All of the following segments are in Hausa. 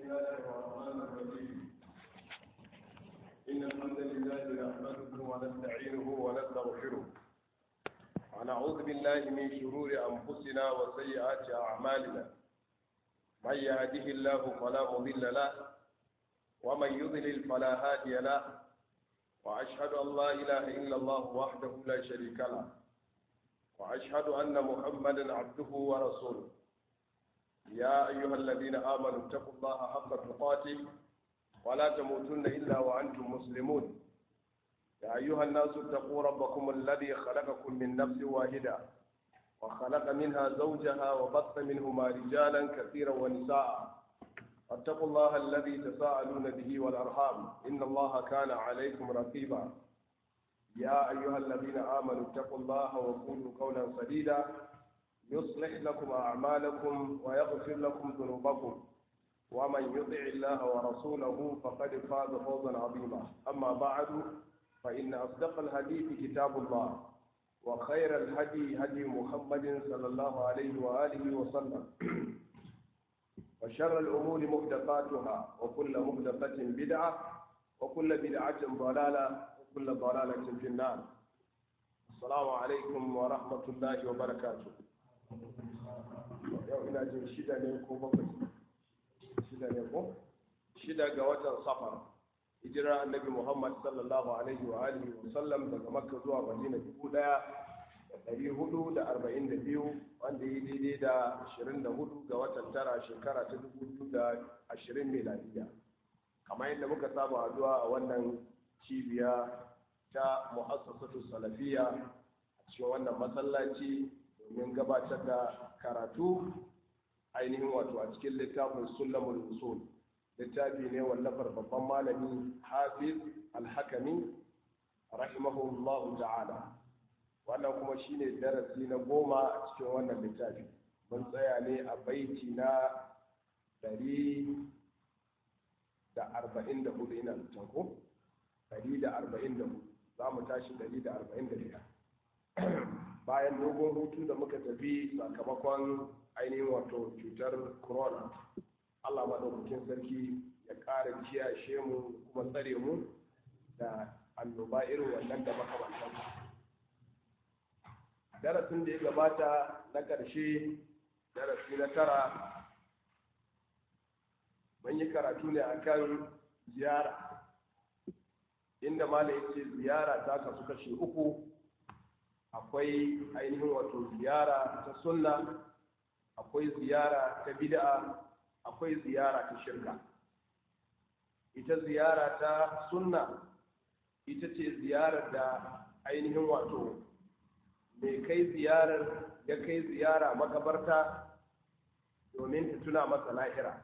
الله الرحمن الرحيم إن الحمد لله نحمده ونستعينه ونستغفره ونعوذ بالله من شرور أنفسنا وسيئات أعمالنا من يهده الله فلا مضل له ومن يضلل فلا هادي له وأشهد أن لا إله إلا الله وحده لا شريك له وأشهد أن محمدا عبده ورسوله يا أيها الذين آمنوا اتقوا الله حق تقاته ولا تموتن إلا وأنتم مسلمون يا أيها الناس اتقوا ربكم الذي خلقكم من نفس واحدة وخلق منها زوجها وبث منهما رجالا كثيرا ونساء واتقوا الله الذي تساءلون به والأرحام إن الله كان عليكم رقيبا يا أيها الذين آمنوا اتقوا الله وقولوا قولا سديدا يصلح لكم أعمالكم ويغفر لكم ذنوبكم ومن يطع الله ورسوله فقد فاز فوزا عظيما أما بعد فإن أصدق الحديث كتاب الله وخير الهدي هدي محمد صلى الله عليه وآله وسلم وشر الأمور محدثاتها وكل محدثة بدعة وكل بدعة ضلالة وكل ضلالة في النار السلام عليكم ورحمة الله وبركاته yau ina jin shida ne ko bakwai shida ne ko shida ga watan safar hijira annabi muhammad sallallahu alaihi wa alihi wa sallam daga makka zuwa madina dubu daya da dari hudu da arba'in da biyu wanda yi daidai da ashirin da hudu ga watan tara shekara ta dubu biyu da ashirin miladiya kamar yadda muka saba addu'a a wannan cibiya ta mu'assasatu salafiya a cikin wannan masallaci domin gabatar da karatu ainihin wato a cikin littafin sulamul usul littafi ne wallafar babban malami hafiz alhakami rahimahullahu ta'ala wannan kuma shine darasi na goma a cikin wannan littafi mun tsaya ne a baiti na ɗari da arba'in da hudu ina zaton ko ɗari da arba'in da hudu za mu tashi ɗari da arba'in da biyar bayan dogon hutu da muka tafi sakamakon ainihin wato cutar corona allah maɗaukakin sarki ya ƙara kiyashe mu kuma tsare mu da annoba irin wannan da makamantan darasin da ya gabata na ƙarshe darasi na tara mun yi karatu ne akan ziyara inda malam ya ce ziyara ta kasu kashe uku akwai ainihin wato ziyara ta sunna akwai ziyara ta bid'a akwai ziyara ta shirka ita ziyara ta sunna ita ce ziyarar da ainihin wato mai kai ziyarar ya kai ziyara makabarta domin ta tuna masa lahira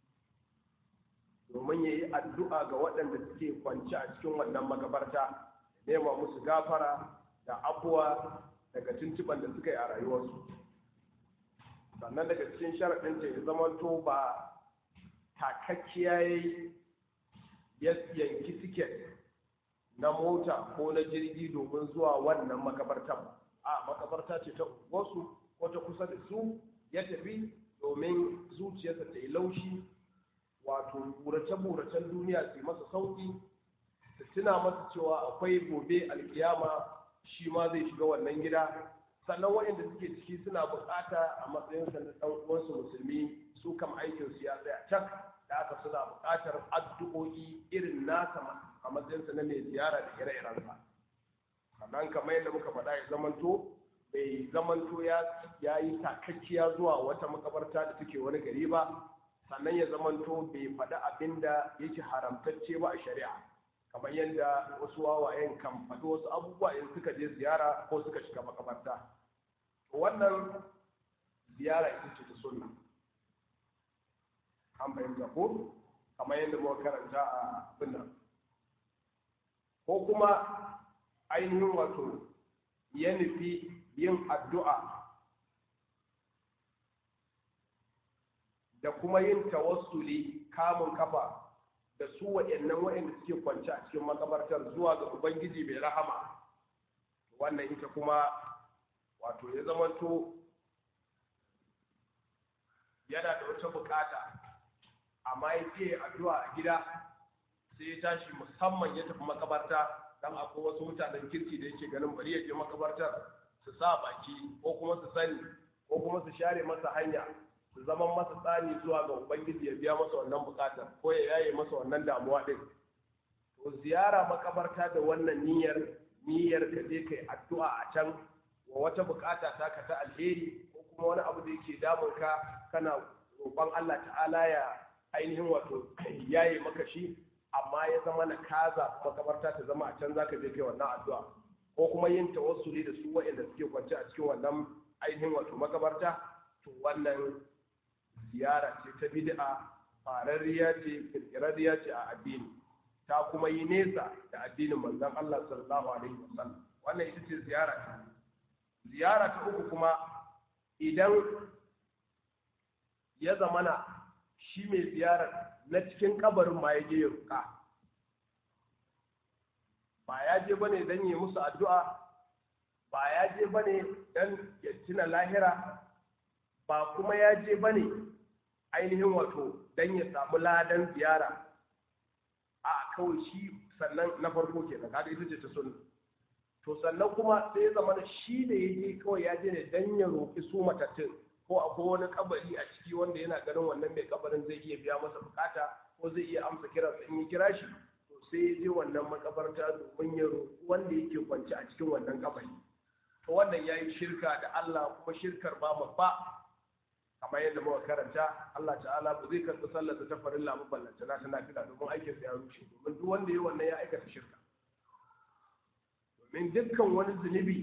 domin ya yi addu'a ga waɗanda suke kwanci a cikin wannan makabarta nema musu gafara da abuwa daga tuntuban da suka yi a rayuwarsu sannan daga cikin sharaɗin ta ya zamanto ba takakkiya ya yanki tiket na mota ko na jirgi domin zuwa wannan makabartan a makabarta ce ta wasu ko ta kusa da su ya tafi domin zuciyarsa ta yi laushi wato burace-buracen duniya su masa sauƙi su tuna masa cewa akwai gobe alkiyama shi ma zai shiga wannan gida sannan waɗanda suke ciki suna buƙata a matsayinsa na ɗan uwansu musulmi su kam aikin su ya tsaya cak da aka suna buƙatar addu'o'i irin nasa a matsayinsa na mai ziyara da ire-irensa sannan kamar yadda muka faɗa ya zamanto bai zamanto ya yi takakkiya zuwa wata makabarta da take wani gari ba sannan ya zamanto bai faɗi abin da yake haramtacce ba a shari'a kamar yadda wasu wawayen kan faɗi wasu abubuwa in suka je ziyara ko suka shiga makabarta wannan ziyara ita ce ta sunna an fahimta ko kamar yadda muka karanta a abin nan ko kuma ainihin wato ya nufi yin addu'a da kuma yin tawassuli kamun kafa da su waɗannan waɗanda suke kwance a cikin makabartar zuwa ga ubangiji mai rahama wannan ita kuma wato ya zamanto yana da wata bukata amma ya ce addu'a a gida sai ya tashi musamman ya tafi makabarta dan akwai wasu mutanen kirki da yake ganin bari ya je makabartar su sa baki ko kuma su sani ko kuma su share masa hanya su zama masa tsani zuwa ga ubangiji ya biya masa wannan bukatar ko ya yaye masa wannan damuwa din to ziyara makabarta da wannan niyyar niyyar ka je kai addu'a a can wa wata bukata ta ka ta alheri ko kuma wani abu da yake damun ka kana roƙon Allah ta'ala ya ainihin wato yaye maka shi amma ya zama na kaza makabarta ta zama a can zaka je kai wannan addu'a ko kuma yin tawassuli da su waɗanda suke kwance a cikin wannan ainihin wato makabarta to wannan ziyara ce ta bid'a fararriya ce kirkirarriya ce a addini ta kuma yi nesa da addinin manzon Allah sallallahu alaihi wasallam wannan ita ce ziyara ta ziyara ta uku kuma idan ya zamana shi mai ziyarar na cikin kabarin ma ya je ya ruka ba ya je bane don yi musu addu'a ba ya je bane don ya tuna lahira ba kuma ya je bane ainihin wato don ya samu ladan ziyara a kawai shi sannan na farko ke da kaga ita ce ta sunna to sannan kuma sai ya zama shi da ya je kawai ya je ne don ya roƙi su matattun ko akwai wani kabari a ciki wanda yana ganin wannan mai kabarin zai iya biya masa bukata ko zai iya amsa kira in yi kira shi to sai ya je wannan makabarta domin ya roƙi wanda yake kwance a cikin wannan kabari to wannan ya yi shirka da Allah kuma shirkar ba babba kamar yadda muka karanta Allah ta'ala ba zai karɓi sallar ta farin lamu ballanta na ta nafila domin aikin sa ya rushe domin duk wanda ya wannan ya aikata shirka domin dukkan wani zunubi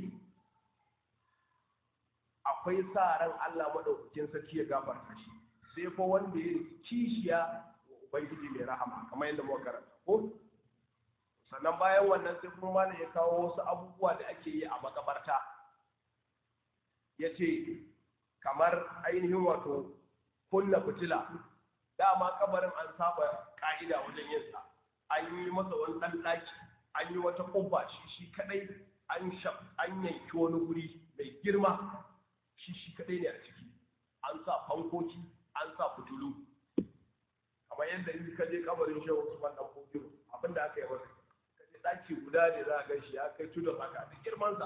akwai sa ran Allah madaukakin sarki ya gafarta shi sai fa wanda ya kishiya wa ubangiji mai rahama kamar yadda muka karanta ko sannan bayan wannan sai kuma malam ya kawo wasu abubuwa da ake yi a makabarta ya ce kamar ainihin wato kunna fitila dama kabarin an saba ka'ida wajen yin sa an yi masa wani ɗan ɗaki an yi wata ƙofa shi shi kadai an an yanki wani guri mai girma shi shi kadai ne a ciki an sa fankoki an sa fitilu kamar yadda in ka je kabarin shehu usman dan fodiyo abinda aka yi masa ka je ɗaki guda ne za a gan shi ya kai tudun haka da girmansa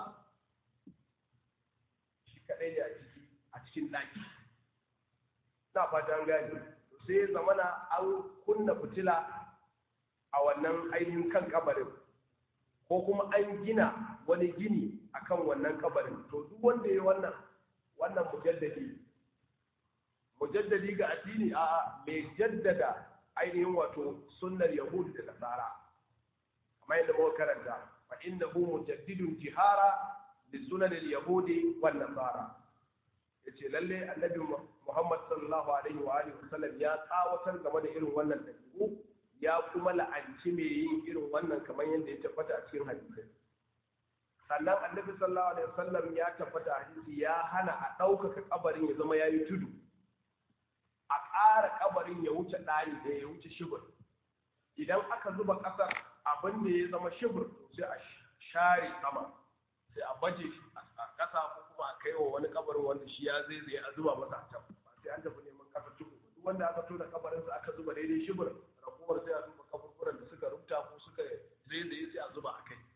shi kadai ne a ciki a cikin ɗaki na fata an gani sai zamana an kunna fitila a wannan ainihin kan kabarin ko kuma an gina wani gini akan wannan kabarin to duk wanda ya wannan wannan mujaddadi mujaddadi ga addini a mai jaddada ainihin wato sunnar yahudi da nasara kamar yadda muka karanta fa innahu mujaddidun jihara li sunan al-yahudi wan nasara yace lalle annabi Muhammad sallallahu alaihi wa alihi wasallam ya tsawatar game da irin wannan dabi'u ya kuma la'anci mai yin irin wannan kamar yadda ya tabbata a cikin hadisi sannan annabi sallallahu alaihi wasallam ya tabbata a hadisi ya hana a ɗaukaka kabarin ya zama yayi tudu a ƙara kabarin ya wuce ɗani da ya wuce shibir idan aka zuba ƙasar abin da ya zama shibir sai a share sama sai a baje a ƙasa ko kuma a kai wa wani kabarin wanda shi ya zai zai a zuba masa a can ba sai an tafi neman ƙasar tuku duk wanda aka tona kabarin sa aka zuba daidai shibir raguwar sai a zuba kaburburan da suka rubuta ko suka zai sai a zuba a kai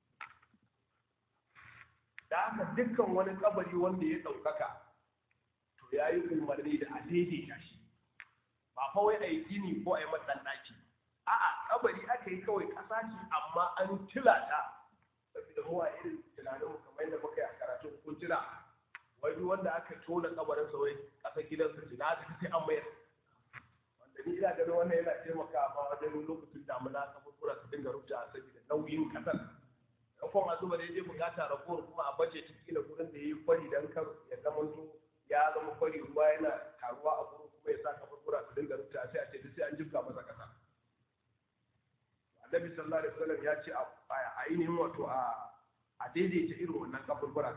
da haka dukkan wani kabari wanda ya ɗaukaka to ya yi umarni da a daidaita shi ba fa wai a yi gini ko a yi matsan ɗaki a'a kabari aka yi kawai ƙasa ce amma an tila ta saboda mu a irin tunanin mu kamar yadda muka yi a karatun kun tila wai duk wanda aka tona kabarin sa wai ƙasar gidansa ce na aka sai an mayar wanda ni ina ganin wannan yana taimakawa wajen lokacin damuna kaburbura su dinga rubuta saboda nauyin ƙasar kafin a zuba daidai bukata ragowar kuma a baje ciki da gurin da ya yi kwari don kar ya zamanto ya zama kwari ruwa yana taruwa a gurin kuma ya sa kaburbura su dinga rubuta sai a ce duk sai an jibga masa kasa annabi sallallahu alaihi wasallam ya ce a ainihin wato a a daidaita irin wannan kaburbura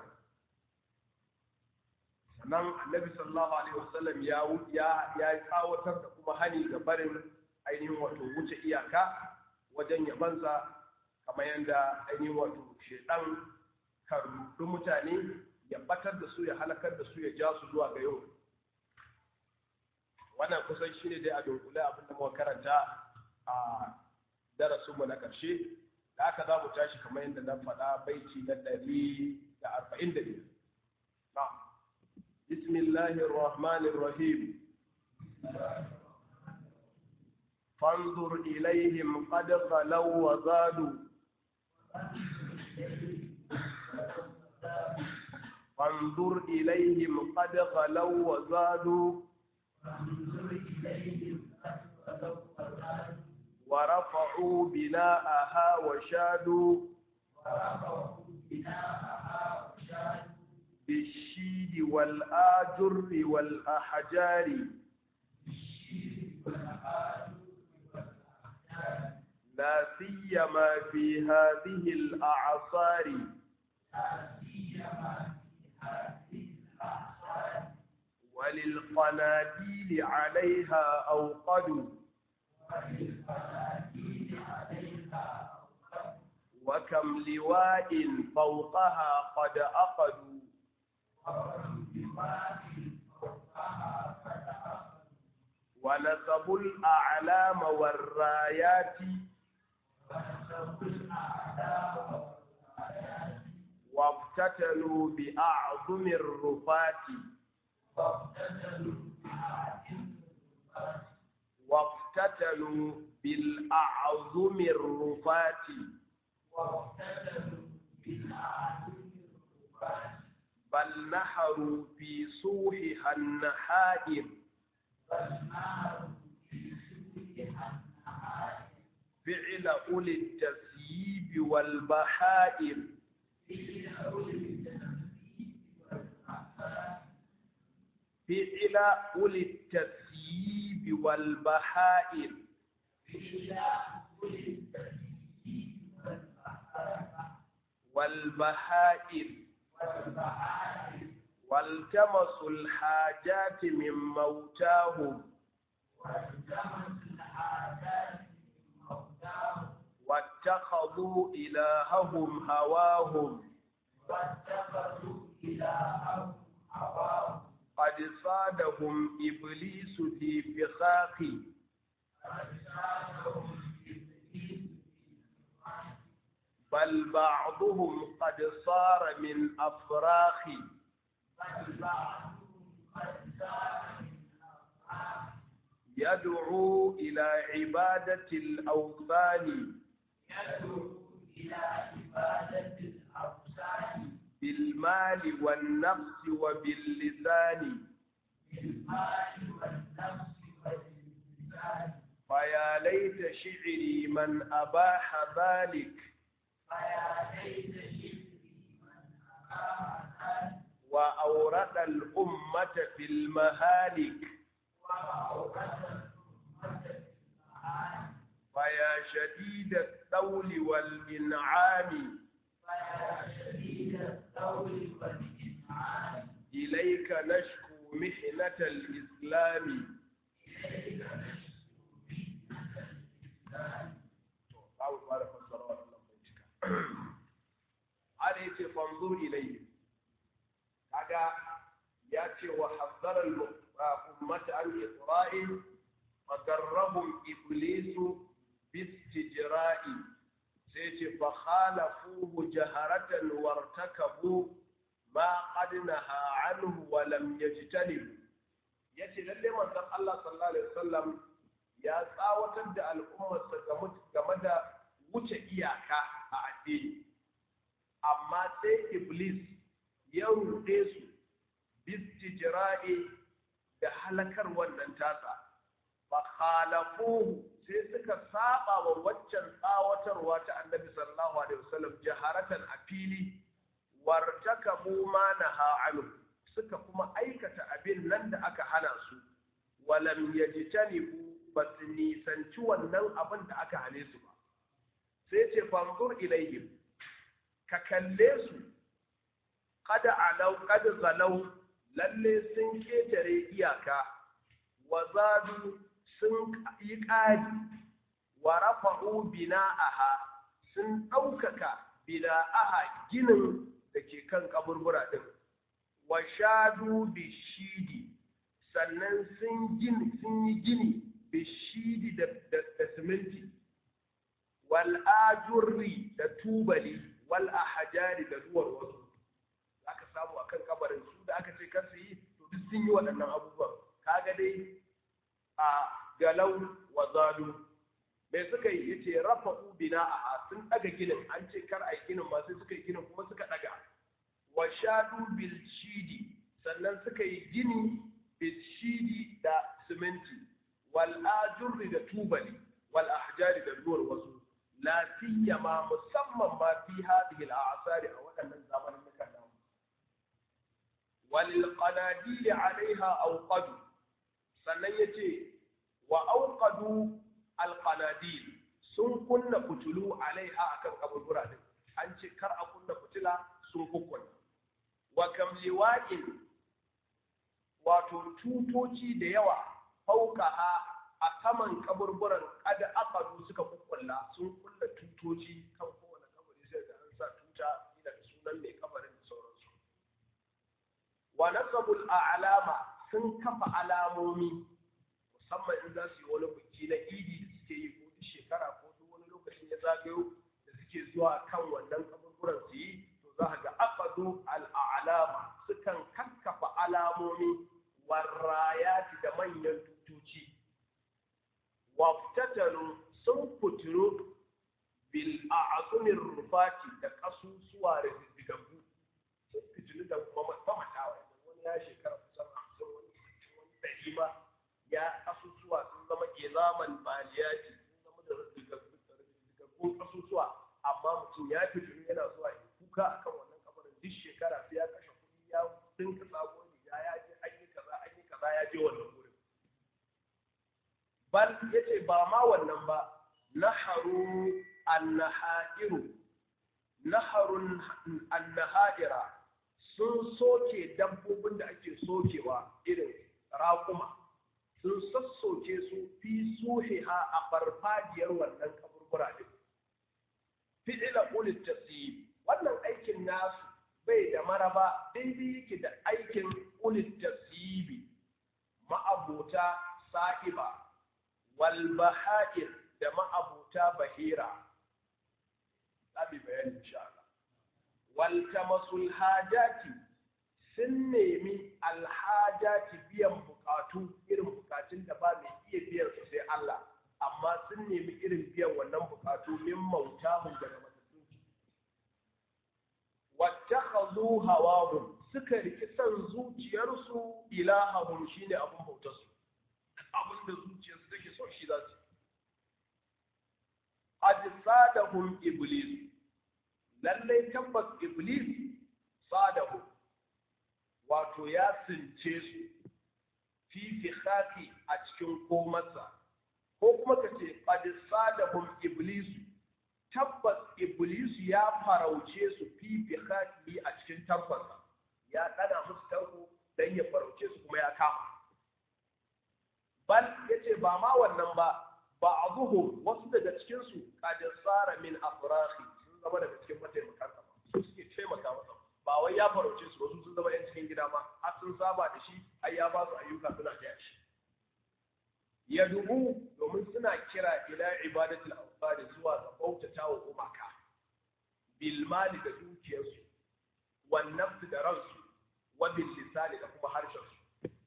sannan annabi sallallahu alaihi wasallam ya ya ya tsawatar da kuma hani ga barin ainihin wato wuce iyaka wajen yabansa kamar yadda ainihin wato shedan karnudu mutane ya batar da su ya halakar da su ya ja su zuwa ga yau wannan kusan shine dai a dunkule abin da muka karanta a darasinmu na ƙarshe da aka za mu tashi kamar yadda na faɗa baiti na ɗari da arba'in da biyar بسم الله الرحمن الرحيم فانظر إليهم قد خلوا وزادوا فانظر إليهم قد خلوا وزادوا ورفعوا بناءها وشادوا بالشيد والآجر والأحجار لا سيما في هذه الأعصار وللقناديل عليها أوقدوا وكم لواء فوقها قد أقدوا ونسبوا الأعلام والرايات وافتتنوا بأعظم الرفات وافتتنوا بالأعظم الرفات بل نحروا في صوحها النحائر فعل أولي التسييب والبحائر فعل أولي التسييب والبحائر والبهائر والتمسوا الحاجات من موتاهم واتخذوا إلههم هواهم قد صادهم إبليس في فخاخ بل بعضهم قد صار من أفراخ يدعو إلى عبادة الأوثان بالمال والنفس وباللسان فيا ليت شعري من أباح ذلك وأورد الأمة في المهالك فيا شديد الطول والإنعام إليك نشكو محنة الإسلام ana yace fanzur ilayhi kaga ya ce wa hazzara ummata an isra'il fadarrahum iblisu bistijra'i sai ce fa khalafuhu jaharatan wartakabu ma qad naha anhu wa lam yajtanibu yace lalle manzon Allah sallallahu alaihi wasallam ya tsawatar da al'ummarsa game da wuce iyaka a addini amma sai iblis ya ruɗe su bistijra'i da halakar wannan tasa fa khalafuhu sai suka saba wa waccan tsawatarwa ta annabi sallallahu alaihi wasallam jaharatan a fili wartakabu ma naha anhu suka kuma aikata abin nan da aka hana su walam yajtanibu ba su nisanci wannan abin da aka hane su ba sai ce fanzur ilayhim ka kalle su kada alau kada zalau lalle sun ketare iyaka wa zadu sun yi ƙari wa rafa'u bina'aha sun ɗaukaka bina'aha ginin da ke kan kaburbura ɗin wa shadu bishidi sannan sun gini sun yi gini bishidi da da siminti wal ajurri da tubali wal ahjari da duwar wasu aka samu akan kabarin su da aka ce kar su yi to duk sun yi waɗannan abubuwan kaga dai a galau wa zalu me suka yi yace rafa'u bina'aha sun daga ginin an ce kar a yi ginin ma sai suka yi ginin kuma suka daga wa shadu bil shidi sannan suka yi gini bil shidi da siminti wal ajurri da tubali wal ahjari da duwar wasu la siyama musamman ma fi hadhihi al a'sari a waɗannan zamanin da kan wal qanadil alaiha awqadu sannan yace wa awqadu al qanadil sun kunna fitulu alaiha akan kaburbura din an ce kar a kunna fitila sun kukkunna wa kam liwa'in wato tutoci da yawa fauqaha a saman kaburburan kada aqadu suka kukkulla sun kulla tutoci kan kowane kabari sai da an sa tuta ina da sunan mai kabarin da sauransu wa nasabul a'lama sun kafa alamomi musamman in za su yi wani biki na idi da suke yi ko duk shekara ko duk wani lokacin ya zagayo da suke zuwa kan wannan kaburburan su yi to za ga aqadu al-a'lama sukan kakkafa alamomi warrayati da manyan tutoci waftatalu sun fitiro bil a'zumir rufati da kasusuwa da diddigabu sun fitilu da mamatawa wani ya shekara kusan hamsin wani wani ɗari ma ya kasusuwa sun zama izaman baliyati sun zama da diddigabbun kasusuwa amma mutum ya fitilu yana zuwa ya kuka akan wannan kabarin duk shekara sai ya kashe kuɗi ya dinka sabon riga ya je an yi kaza an yi kaza ya je wannan gurin bal yace ba ma wannan ba naharu annahairu naharun annahaira sun soke dabbobin da ake sokewa irin raƙuma sun sassoke su fi suhiha a farfajiyar wannan kaburbura din fi'ila ulit tasib wannan aikin nasu bai da maraba daidai yake da aikin ulit tasibi ma'abota sa'iba walbaha'ir da ma'abuta bahira zabi bayani insha Allah waltamasul hajati sun nemi alhajati biyan bukatu irin bukatun da ba mai iya biyan su sai Allah amma sun nemi irin biyan wannan bukatu min mautahum daga matattun wattakhadhu hawahum suka riki san zuciyarsu ilahahum shine abun bautarsu abin da zuciyarsu take so shi za su ajsadahum iblis lallai tabbas iblis sadahum wato ya since su fi fikhati a cikin komarsa ko kuma ka ce ajsadahum iblis tabbas iblis ya farauce su fi fikhati a cikin tabbasa ya dana musu tarko dan ya farauce su kuma ya kama bal yace ba ma wannan ba ba'dhum wasu daga cikin su qad sara min afrahi sun zama daga cikin mataimakan sa su suke taimaka masa ba wai ya farauce su wasu sun zama yan cikin gida ma har sun saba da shi ai ya ba su ayyuka suna taya shi ya dubu domin suna kira ila ibadatul awsad zuwa ga bautata wa gumaka bil mali da dukiyarsu wan nafsi da ransu wa bil lisani da kuma harshen su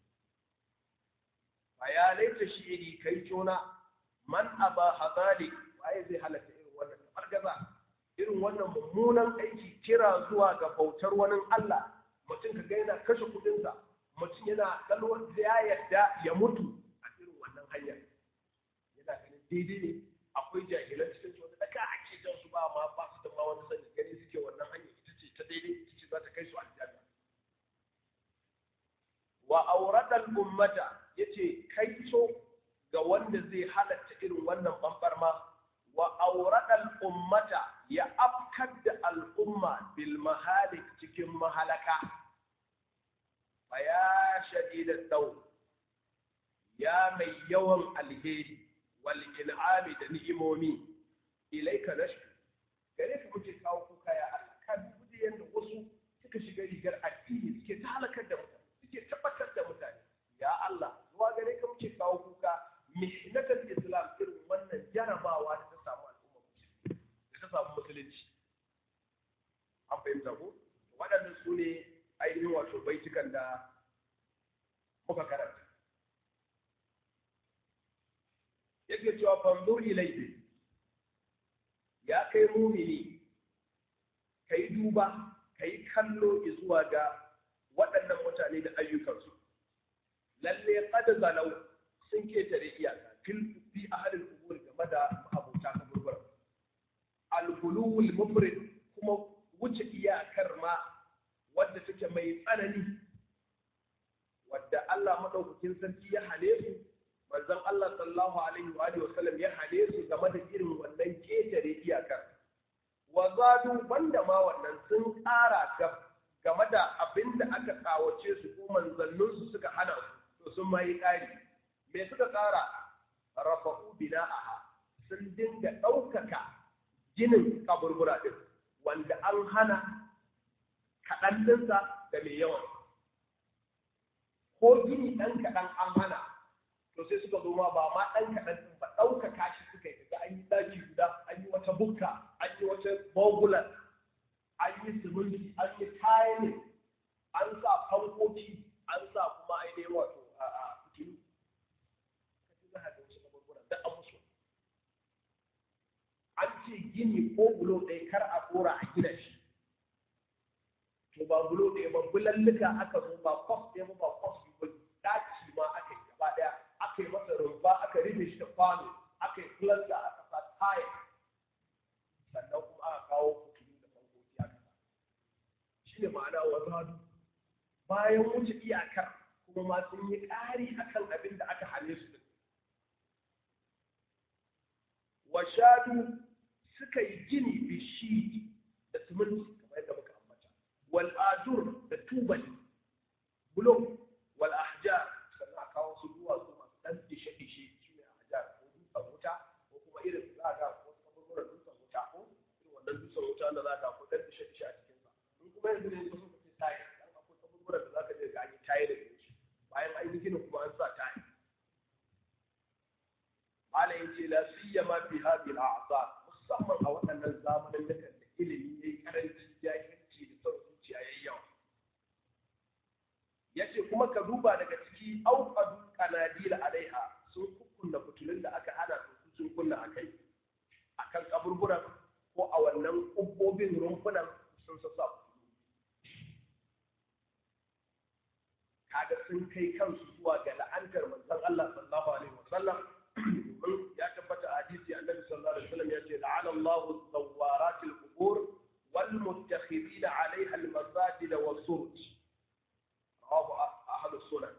ya laita shi'iri kai tona man aba hadali waye zai halatta irin wannan fargaza irin wannan mummunan aiki kira zuwa ga bautar wani Allah mutum ka ga yana kashe kudinsa mutum yana kalwar da ya yarda ya mutu a irin wannan hanyar yana ganin daidai ne akwai jahilan cikin su wanda daga ake jan su ba ma ba su da ma wani sani gani suke wannan hanyar ita ce ta daidai ita ce za ta kai su aljanna wa auradal ummata yace kaito ga wanda zai halatta irin wannan bambarma wa auradal ummata ya afkar da al'umma bil mahalik cikin mahalaka fa ya shadidat daw ya mai yawan alheri wal in'ami da ni'imomi ilaika nashku gare ka muke kawo kuka ya Allah ka dubi yanda wasu suka shiga rigar addini suke ta halakar da mutane suke tabbatar da mutane ya Allah zuwa gare ka muke kawo kuka mihnatul islam irin wannan jarabawa da ta samu al'umma musulmi da ta samu musulunci an fahimta ko waɗannan su ne ainihin wato baitukan da muka karanta yake cewa fanzur ilayhi ya kai mumini kai duba kai kallo zuwa ga waɗannan mutane da ayyukansu lalle qad zalau sun ketare iyaka fil fi ahlil qubur game da abota ta burbur al-hulul mufrid kuma wuce iyakar ma wadda take mai tsanani wadda Allah madaukakin sarki ya hale su manzon Allah sallallahu alaihi wa alihi wasallam ya hale su game da irin wannan ketare iyakar wa zadu banda ma wannan sun ƙara game da abin da aka kawace su ko manzanninsu suka hana su to sun ma yi ƙari me suka ƙara rafa'u bina'aha sun dinga ɗaukaka ginin kaburbura din wanda an hana kaɗan ɗinsa da mai yawan ko gini ɗan kaɗan an hana to sai suka zo ma ba ma ɗan kaɗan ɗin ba ɗaukaka shi suka yi daga an yi ɗaki guda an yi wata bukka an yi wata bogular an yi siminti an yi tiling an sa fankoki an sa kuma ainihin wato a fitilu kaji za a ga wasu kaburburan da an musu an ce gini ko bulo ɗaya kar a ɗora a gina shi to ba bulo ɗaya ba bulalluka aka zo ba kwas ɗaya ba ba kwas ba ɗaci ma aka yi gaba ɗaya aka yi masa rumfa aka rufe shi da kwano aka yi filasta aka sa taya sannan kuma aka kawo fitilu da fankoki aka sa shi ne ma'ana wa zadu bayan wuce iyakar kuma ma sun yi ƙari akan abin da aka hane su din wa shadu suka yi gini bishi da siminti kamar yadda muka ambata wal ajur da tubali bulo wal ahjar sannan a kawo su duwatsu masu dan dishe dishe shi ne ahjar ko dutsen wuta ko kuma irin za ga wasu kaburburan dutsen wuta ko irin wannan dutsen wuta da za ga ko dan dishe dishe a cikin sa in kuma yanzu ne su suka ce tayi dan akwai kaburburan da za ka je ga an yi tayi da shi bayan an yi gina kuma an sa tayi malam yace la siyama fi hadhihi al-a'sar musamman a waɗannan zamanin da kan ilimi yayi karanci jahilci da son zuciya yayi yawa yace kuma ka duba daga ciki auqadu qanadil alaiha sun kukkunna fitulun da aka hana su sun kunna akai akan kaburburan ko a wannan kubbobin rumfunan sun sassa kaga sun kai kansu zuwa ga la'antar manzon Allah sallallahu alaihi wasallam domin ya tabbata a hadisi annabi sallallahu alaihi wasallam ya ce la'ana Allahu zawarat al-qubur wal muttakhidina 'alayha al-masajid wa suruj rawahu ahlu sunan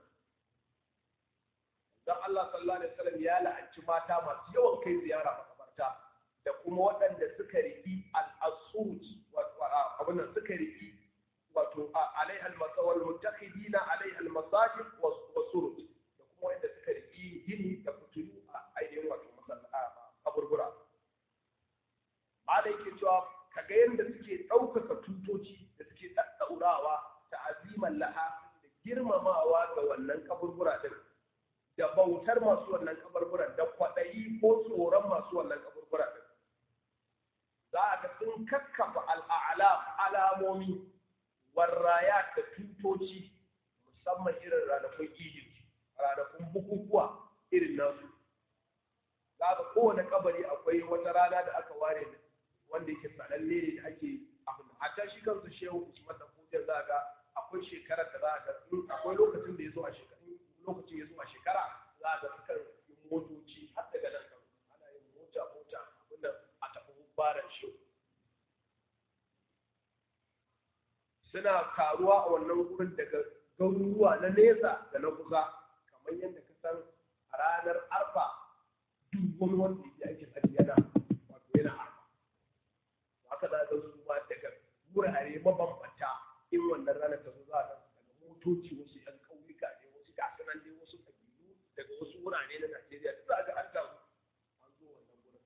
dan Allah sallallahu alaihi wasallam ya la'anci mata masu yawan kai ziyara makabarta da kuma waɗanda suka riki al-asuruj abin nan suka riki wato alaiha al-masawal muttakhidina 'alayha al-masajid wa suruj da kuma wanda suka riki gini da fitilu ainihin wato kaburbura ba da yake cewa kaga yadda suke ɗaukaka tutoci da suke ɗaɗɗaurawa ta aziman laha da girmamawa ga wannan kaburbura din da bautar masu wannan kaburburan da kwaɗayi ko tsoron masu wannan kaburbura din za a ga sun kakkafa al'ala alamomi warraya da tutoci musamman irin ranakun idin ranakun bukukuwa irin nasu za ga kowane kabari akwai wata rana da aka ware wanda yake sananne ne da ake abin a can shi kansu shehu usman da kujiyar za ga akwai shekarar da za ga akwai lokacin da ya zo a shekara lokacin ya zo a shekara za ga sukan yi motoci har daga nan kan ana yin mota mota abin nan a tafi baran shehu suna karuwa a wannan wurin daga garuruwa na nesa da na kusa kamar yadda ka san a ranar arfa duk wani wanda yake aikin hajji yana wato yana arfa haka za ka su ma daga wurare mabambanta in wannan ranar ta zo za a daga motoci wasu yan ƙauyuka ne wasu gasu nan dai wasu ƙabilu daga wasu wurare na Najeriya da za ga an samu an zo wannan wurin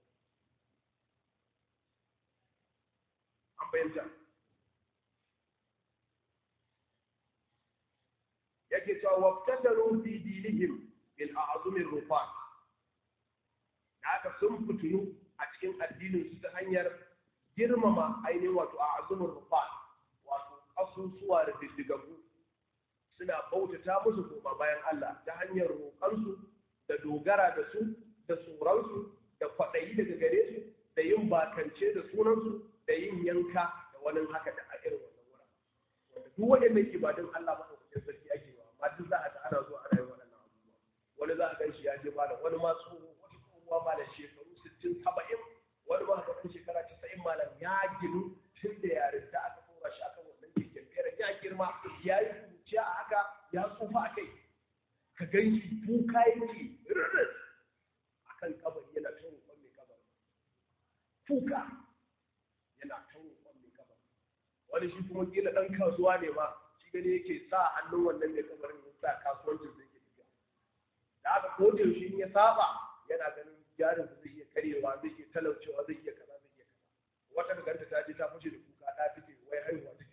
an bayyana yake cewa wabtadaru fi dinihim bil a'zumi rufat da aka sun fitinu a cikin addinin su ta hanyar girmama ainihin wato a'zumin rufat wato asusuwa da diddigagu suna bautata musu koma bayan Allah ta hanyar roƙansu da dogara da su da tsoronsu da kwaɗayi daga gare su da yin bakance da sunansu da yin yanka da wani haka da a irin wannan wurin wanda duk waɗannan ibadun Allah maɗaukakin sarki ake wa amma duk za a ga ana zuwa ana yin waɗannan abubuwa wani za a gan shi ya je malam wani ma tsoho wani tsohuwa malam shekaru sittin saba'in wani ma ga ɗan shekara casa'in malam ya ginu tun da yarinta aka tura shi akan wannan keken fere ya girma ya yi kuciya a haka ya tsufa a kai ka gan shi kuka yake rurrus akan kabari yana ta roƙon mai kabari kuka yana ta roƙon mai kabari wani shi kuma kila ɗan kasuwa ne ma shi gani yake sa hannun wannan mai kabarin ya sa kasuwancin zai ke tafiya da aka ko da yaushe in ya saba yana ganin jarin zai iya karyewa zai iya talaucewa zai iya kaza zai iya kaza wata da ganta ta je ta fice da kuka ɗa take wai haihuwa take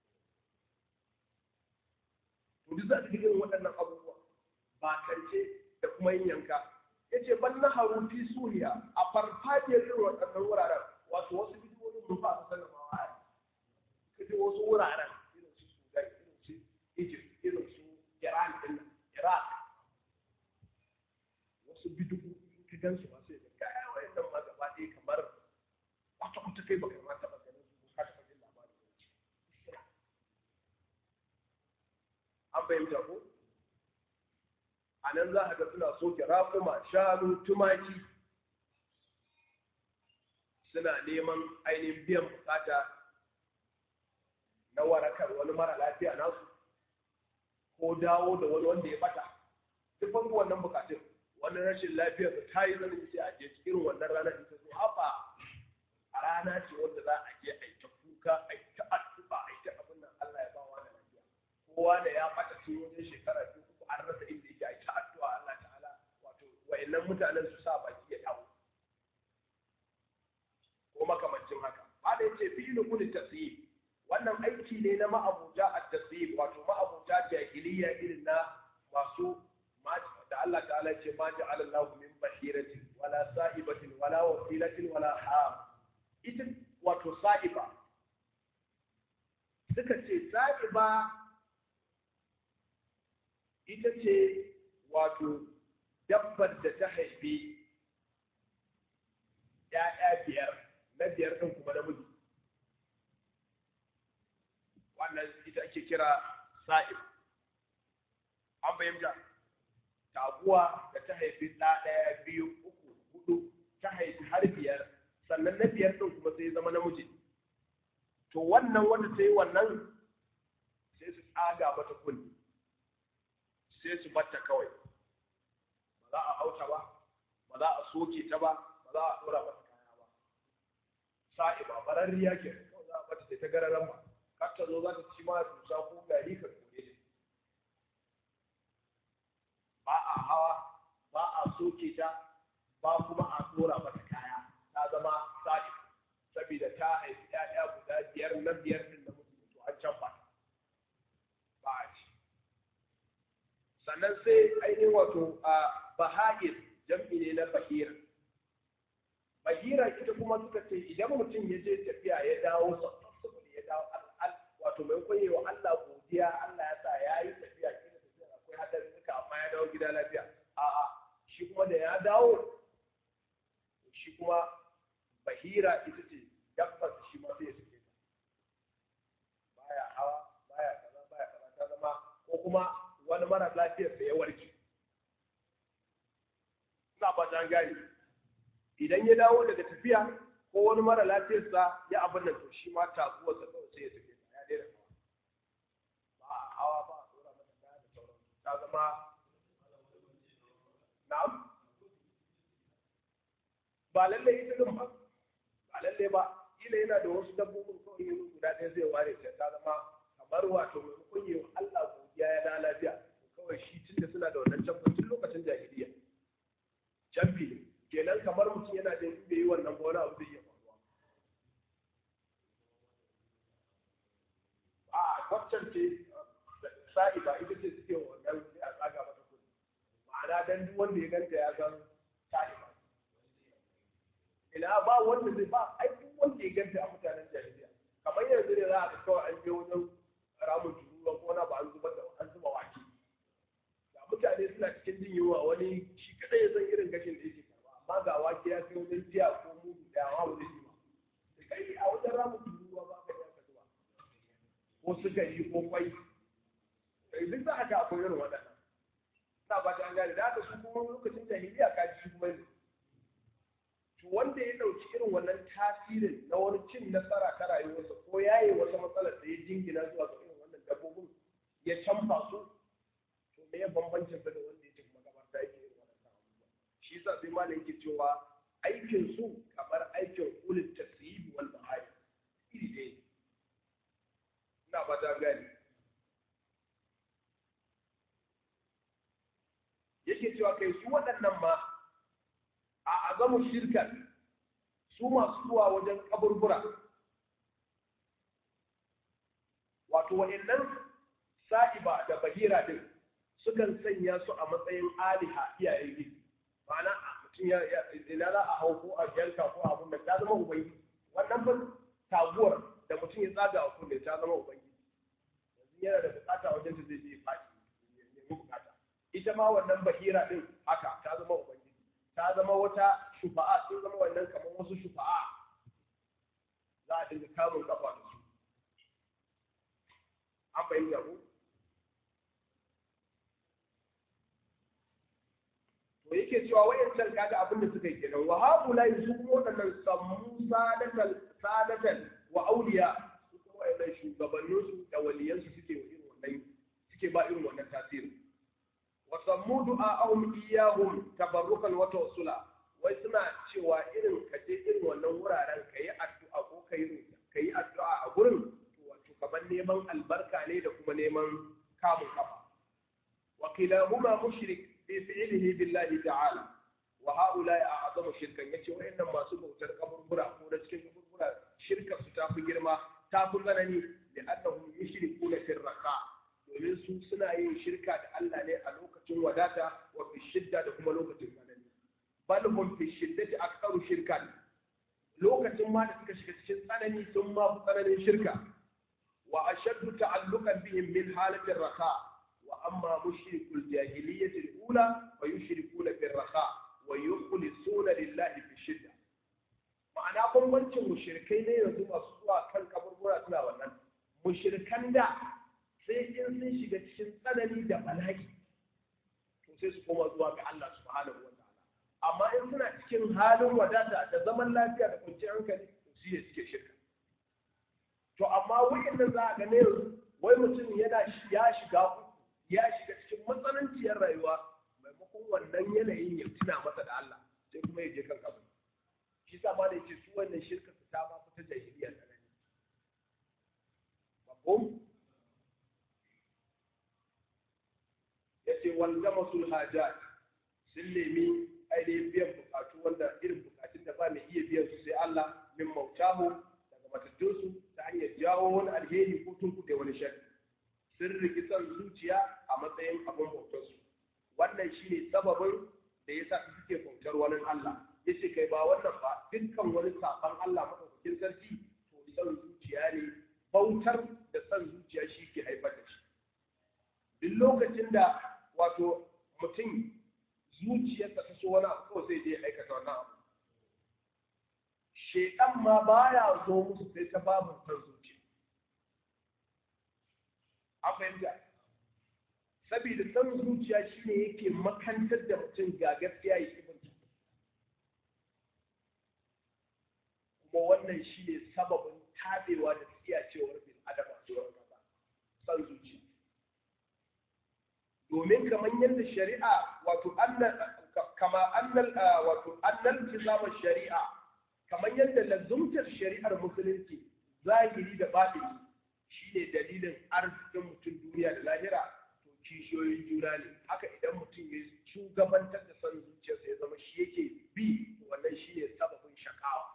so to duk za ta irin waɗannan abubuwa ba kance da kuma yin yanka ya ce ban na haru fi suriya a farfajiyar irin waɗannan wuraren wato wasu bidiyoyin mun ba su sanin ma wa kaje wasu wuraren irin su sudan irin su egypt irin su iran din iraq wasu bidiyoyi ka gan su ba sai ga kaya wayannan ma gaba ɗaya kamar kwata kwata kai baka ma taɓa ganin su ka taɓa jin labarin su an fahimta ko a nan za a ga suna soke raƙuma shanu tumaki suna neman ainihin biyan bukata na warakar wani mara lafiya nasu ko dawo da wani wanda ya bata duk ban wannan bukatun wani rashin lafiyar da ta yi zanen sai a je irin wannan ranar da ta zo haɓa a rana ce wanda za a je a yi ta kuka a yi ta addu'a a yi ta abin nan Allah ya ba wa da lafiya kowa da ya bata tun wajen shekara biyu uku an rasa inda yake a yi ta addu'a Allah ta'ala wato wa'annan mutanen su sa baki ya dawo ko makamancin haka ba da yace fi'lu kulli tasyib wannan aiki ne na ma'abuja at-tasyib wato ma'abuja jahiliya irin na masu da Allah ta'ala ce ma ja'ala Allahu min bahiratin wala sa'ibatin wala wasilatin wala ham ita wato sa'iba suka ce sa'iba ita ce wato dabbar da ta haifi ‘ya'ya biyar na biyar ɗin kuma namiji wannan ita ake kira sa'ib an fahimta taguwa da ta haifi ɗa ɗaya biyu uku hudu ta haifi har biyar sannan na biyar ɗin kuma sai zama namiji to wannan wanda ta yi wannan sai su tsaga mata kunni sai su batta kawai ba za a hauta ba ba za a soke ta ba ba za a ɗora mata kaya ba sa'i ba bararriya ke kawai za a bata ta gararan ba kar ta zo za ta ci ma dusa ko gari ka kore ta ba a hawa ba a soke ta ba kuma a ɗora mata kaya ta zama sa'i saboda ta haifi ‘ya'ya guda biyar na biyar din da mutum to an can ba ba a ci sannan sai ainihin wato a baha'ir jam'i ne na bahira bahira ita kuma suka ce idan mutum ya je tafiya ya dawo sassafin ya dawo wato mai kwaye wa Allah godiya Allah ya sa ya yi tafiya kila tafiya akwai hadari duka amma ya dawo gida lafiya a'a shi kuma da ya dawo shi kuma bahira ita ce dabbar shi ma sai ya suke ta baya hawa baya kaza baya kaza ta zama ko kuma wani mara lafiyar da ya warke ina ba ta gani idan ya dawo daga tafiya ko wani mara lafiyarsa ya abin nan to shi ma taguwar sa kawai sai ya suke ta ya daina hawa ba a hawa ba a tsora mata kaya da sauran ta zama na'am ba lallai ita din ba ba lallai ba kila yana da wasu dabbobin kawai yin guda ɗaya zai ware ta ta zama kamar wato maimakon yi wa Allah godiya ya da lafiya kawai shi tun da suna da wannan camfin tun lokacin jahiliya camfi ne kenan kamar mutum yana da bai yi wannan ba wani abu zai iya faruwa a waccan ce sa'i ba ita ce suke wannan sai ma'ana dan duk wanda ya ganta ya san talima ina ba wanda zai ba ai duk wanda ya ganta a mutanen jahiliya kamar yanzu ne za a ga kawai an je wajen ramin turuwa ko na ba an zuba da an zuba wake ga mutane suna cikin jin yunwa wani shi kadai ya san irin gashin da yake karba amma ga wake ya kai wajen jiya ko mudu da yawa wajen yi ba kai a wajen ramin turuwa ba ka yi ka zuba ko sukari ko kwai duk za a ga akwai irin waɗannan na ba ta gane da haka su kuma lokacin jahiliya ka ji kuma ne to wanda ya ɗauki irin wannan tasirin na wani cin nasara ta rayuwarsa ko yaye wata matsalar da ya jingina zuwa ga irin wannan dabbobin ya canfa su to me ya bambancin sa da wanda ya ce magabarta yake irin wannan abubuwa shi yasa sai malam yake cewa aikin su kamar aikin ulul tasyibi wal bahari iri ɗaya ina ba ta gane yake cewa kai su waɗannan ma a azamu shirkan su masu zuwa wajen kaburbura wato wa'annan sa'iba da bahira din sukan sanya su a matsayin aliha iyayen gidi ma'ana mutum ya ina za a hau ko a yanka ko abun da ta zama ubangiji wannan fa taguwar da mutum ya tsaga a kunne ta zama ubangiji yanzu yana da bukata wajen da zai je faɗi ya nemi bukata ita ma wannan bahira din haka ta zama ubangiji ta zama wata shufa'a sun zama wannan kamar wasu shufa'a za a dinga kamun kafa da su an fahimta ku to yake cewa wayancan kaga abin da suka yi kenan wa haula su kuma waɗannan sammu sadatan sadatan wa auliya su kuma wayannan shugabanninsu da waliyansu suke irin wannan suke ba irin wannan tasirin wasammu du'a'ahum iyahum tabarrukan wa tawassula wai suna cewa irin ka je irin wannan wuraren ka yi addu'a ko ka yi ka yi addu'a a gurin wato kamar neman albarka ne da kuma neman kamun kafa wa kilahuma mushrik fi fi'lihi billahi ta'ala wa haula a'zamu shirkan yace wayannan masu bautar kaburbura ko da cikin kaburbura shirka su ta fi girma ta fi tsanani da annahum yushrikuna fi raqa domin su suna yin shirka da Allah ne a lokacin wadata wa fi shidda da kuma lokacin tsanani bal hum fi shiddati aktharu shirkan lokacin ma da suka shiga cikin tsanani sun ma fi tsananin shirka wa ashaddu ta'alluqan bihim min halati raha wa amma mushrikul jahiliyyati al-ula wa yushrikuna fi raha wa yukhlisuna lillahi fi shidda ma'ana bambancin mushrikai ne yanzu masu zuwa kan kaburbura suna wannan mushrikan da sai in sun shiga cikin tsanani da bala'i to sai su koma zuwa ga Allah subhanahu wa ta'ala amma in suna cikin halin wadata da zaman lafiya da kwanciyar hankali to shi ne suke shirka to amma wa'annan za a ga ne wai mutum yana ya shiga ya shiga cikin matsananciyar rayuwa maimakon wannan yanayin ya tuna masa da Allah sai kuma ya je kan kabu shi sa ma da yake su wannan shirka su ta ma fita jahiliya tsanani mafhum yace walzama sul hajat sun nemi ainihin biyan bukatu wanda irin bukatun da ba mai iya biyan su sai Allah min mautahu daga matattunsu ta hanyar jawo wani alheri ko tunkuɗe wani shari sun riki son zuciya a matsayin abin bautarsu wannan shine sababin da ya sa suke bautar wani Allah yace kai ba wannan ba dukkan wani saban Allah madaukakin sarki to son zuciya ne bautar da son zuciya shi ke haifar da shi duk lokacin da wato mutum zuciyarsa ta so wani abu kawai sai je aikata wannan abu shedan ma baya zo musu sai ta babu san zuciya a fahimta saboda san zuciya shine yake makantar da mutum ga gaskiya ya ibanta kuma wannan shine sababin tabewa da tsiyacewar bil adama zuwa gaba san zuciya domin kamar yadda shari'a wato kama annal wato annal tizama shari'a kamar yadda lazumtar shari'ar musulunci zahiri da batini shine dalilin arzikin mutum duniya da lahira to kishiyoyin juna ne haka idan mutum ya shugabantar da son zuciyarsa ya zama shi yake bi wannan shine sababin shakawa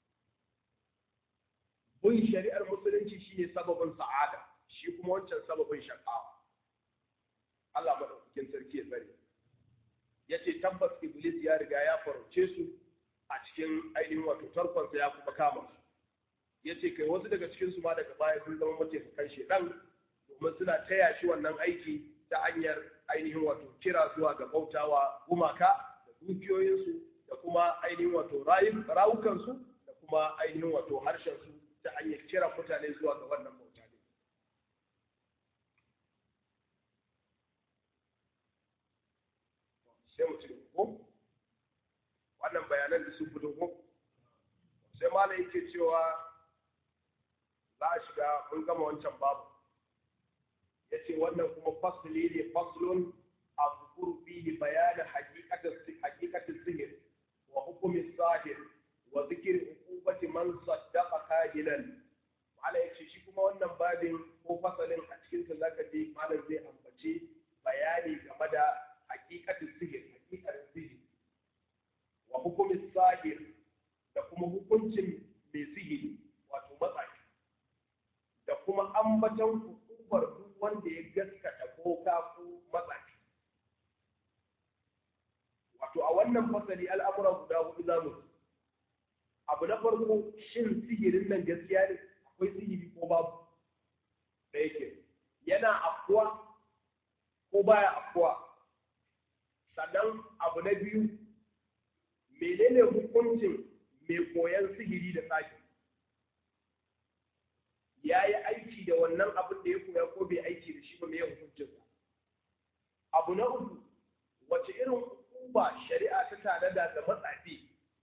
bin shari'ar musulunci shine sababin sa'ada shi kuma wancan sababin shakawa Allah madaukakin sarki ya tsare yace tabbas iblis ya riga ya farauce su a cikin ainihin wato tarkonsa ya kuma kama su yace kai wasu daga cikin su ma daga baya sun zama mataimakan shedan domin suna taya shi wannan aiki ta hanyar ainihin wato kira zuwa ga bautawa gumaka da dukiyoyinsu da kuma ainihin wato rawukansu da kuma ainihin wato harshensu ta hanyar kira mutane zuwa ga wannan bauta ne. Sai mu ci ko? Wannan bayanan da sun fito ko? Sai malam yake cewa za a shiga mun gama wancan babu. Ya ce wannan kuma fasili ne faslun a zukuru fihi bayanin hakikatin sihir wa hukumin sahir wa zikir hukubati man saddaqa kahinan mala yace shi kuma wannan babin ko fasalin a cikin sa zaka je malam zai ambace bayani game da hakikatin sihir hakikatin sihir wa hukumin sahir da kuma hukuncin mai sihiri wato matsayi da kuma ambaton hukumar duk wanda ya gaskata ko ka ko matsayi wato a wannan fasali al'amura guda hudu za mu abu na farko shin sihirin nan gaskiya ne akwai sihiri ko babu da yake yana afkuwa ko baya afkuwa sannan abu na biyu menene hukuncin mai koyan sihiri da tsaki ya yi aiki da wannan abin da ya koya ko bai aiki da shi ba mai hukuncinsa abu na uku wace irin hukuma shari'a ta tanada da matsafi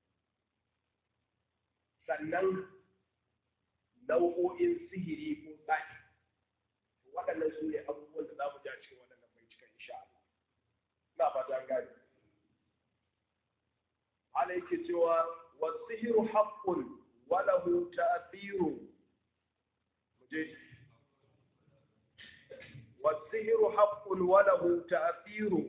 sannan nau'o'in sihiri ko tsaki waɗannan su ne abubuwan da za mu ja cikin waɗannan bai cika insha Allah ina fata an gane Allah yake cewa wasihiru haqqun wa lahu ta'thiru muje wasihiru haqqun wa lahu ta'thiru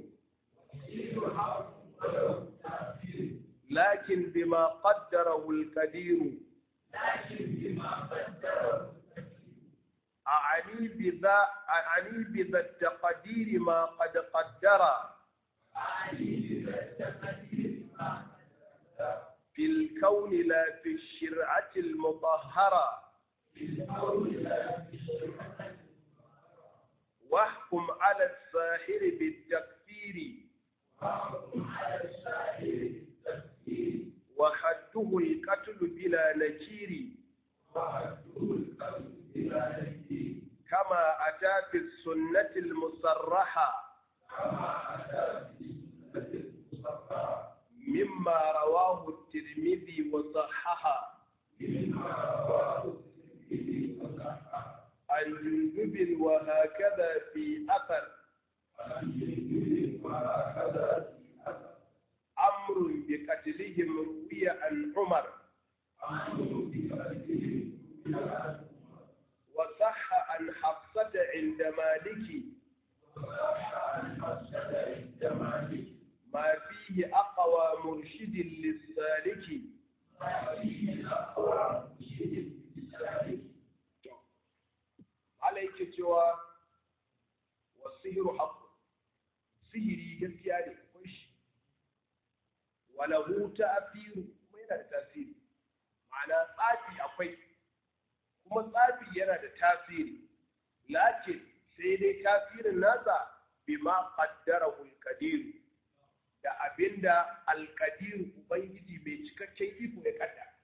لكن بما قدره القدير لكن بما قدره أعني بذا أعني بذا التقدير ما قد قدر أعني بذا التقدير ما في الكون لا في الشرعة المطهرة في القول لا في الشرعة واحكم على الساحر بالتكفير وحكم على الساحر بالتكفير وحده القتل بلا نكير وحده القتل بلا نكير كما أتى في السنة المصرحة كما أتى في سنة المصطفى مما رواه الترمذي وصححه مما رواه الترمذي وصححه عن جندب وهكذا في أثر عن جندب وهكذا في أثر أمر بقتلهم روي عن عمر أمر بقتلهم بلا وصح عن حفصة عند مالك وصح عن حفصة عند مالك ما فيه أقوى مرشد للسالك ما فيه أقوى مرشد للسالك عليك cewa wasihiru haqqu sihiri gaskiya ne akwai shi walahu ta'thiru kuma yana da tasiri ma'ana tsafi akwai kuma tsafi yana da tasiri lakin sai dai tasirin nasa bima qaddarahu al-qadir da abinda al-qadir ubangiji mai cikakken iko ya kaddara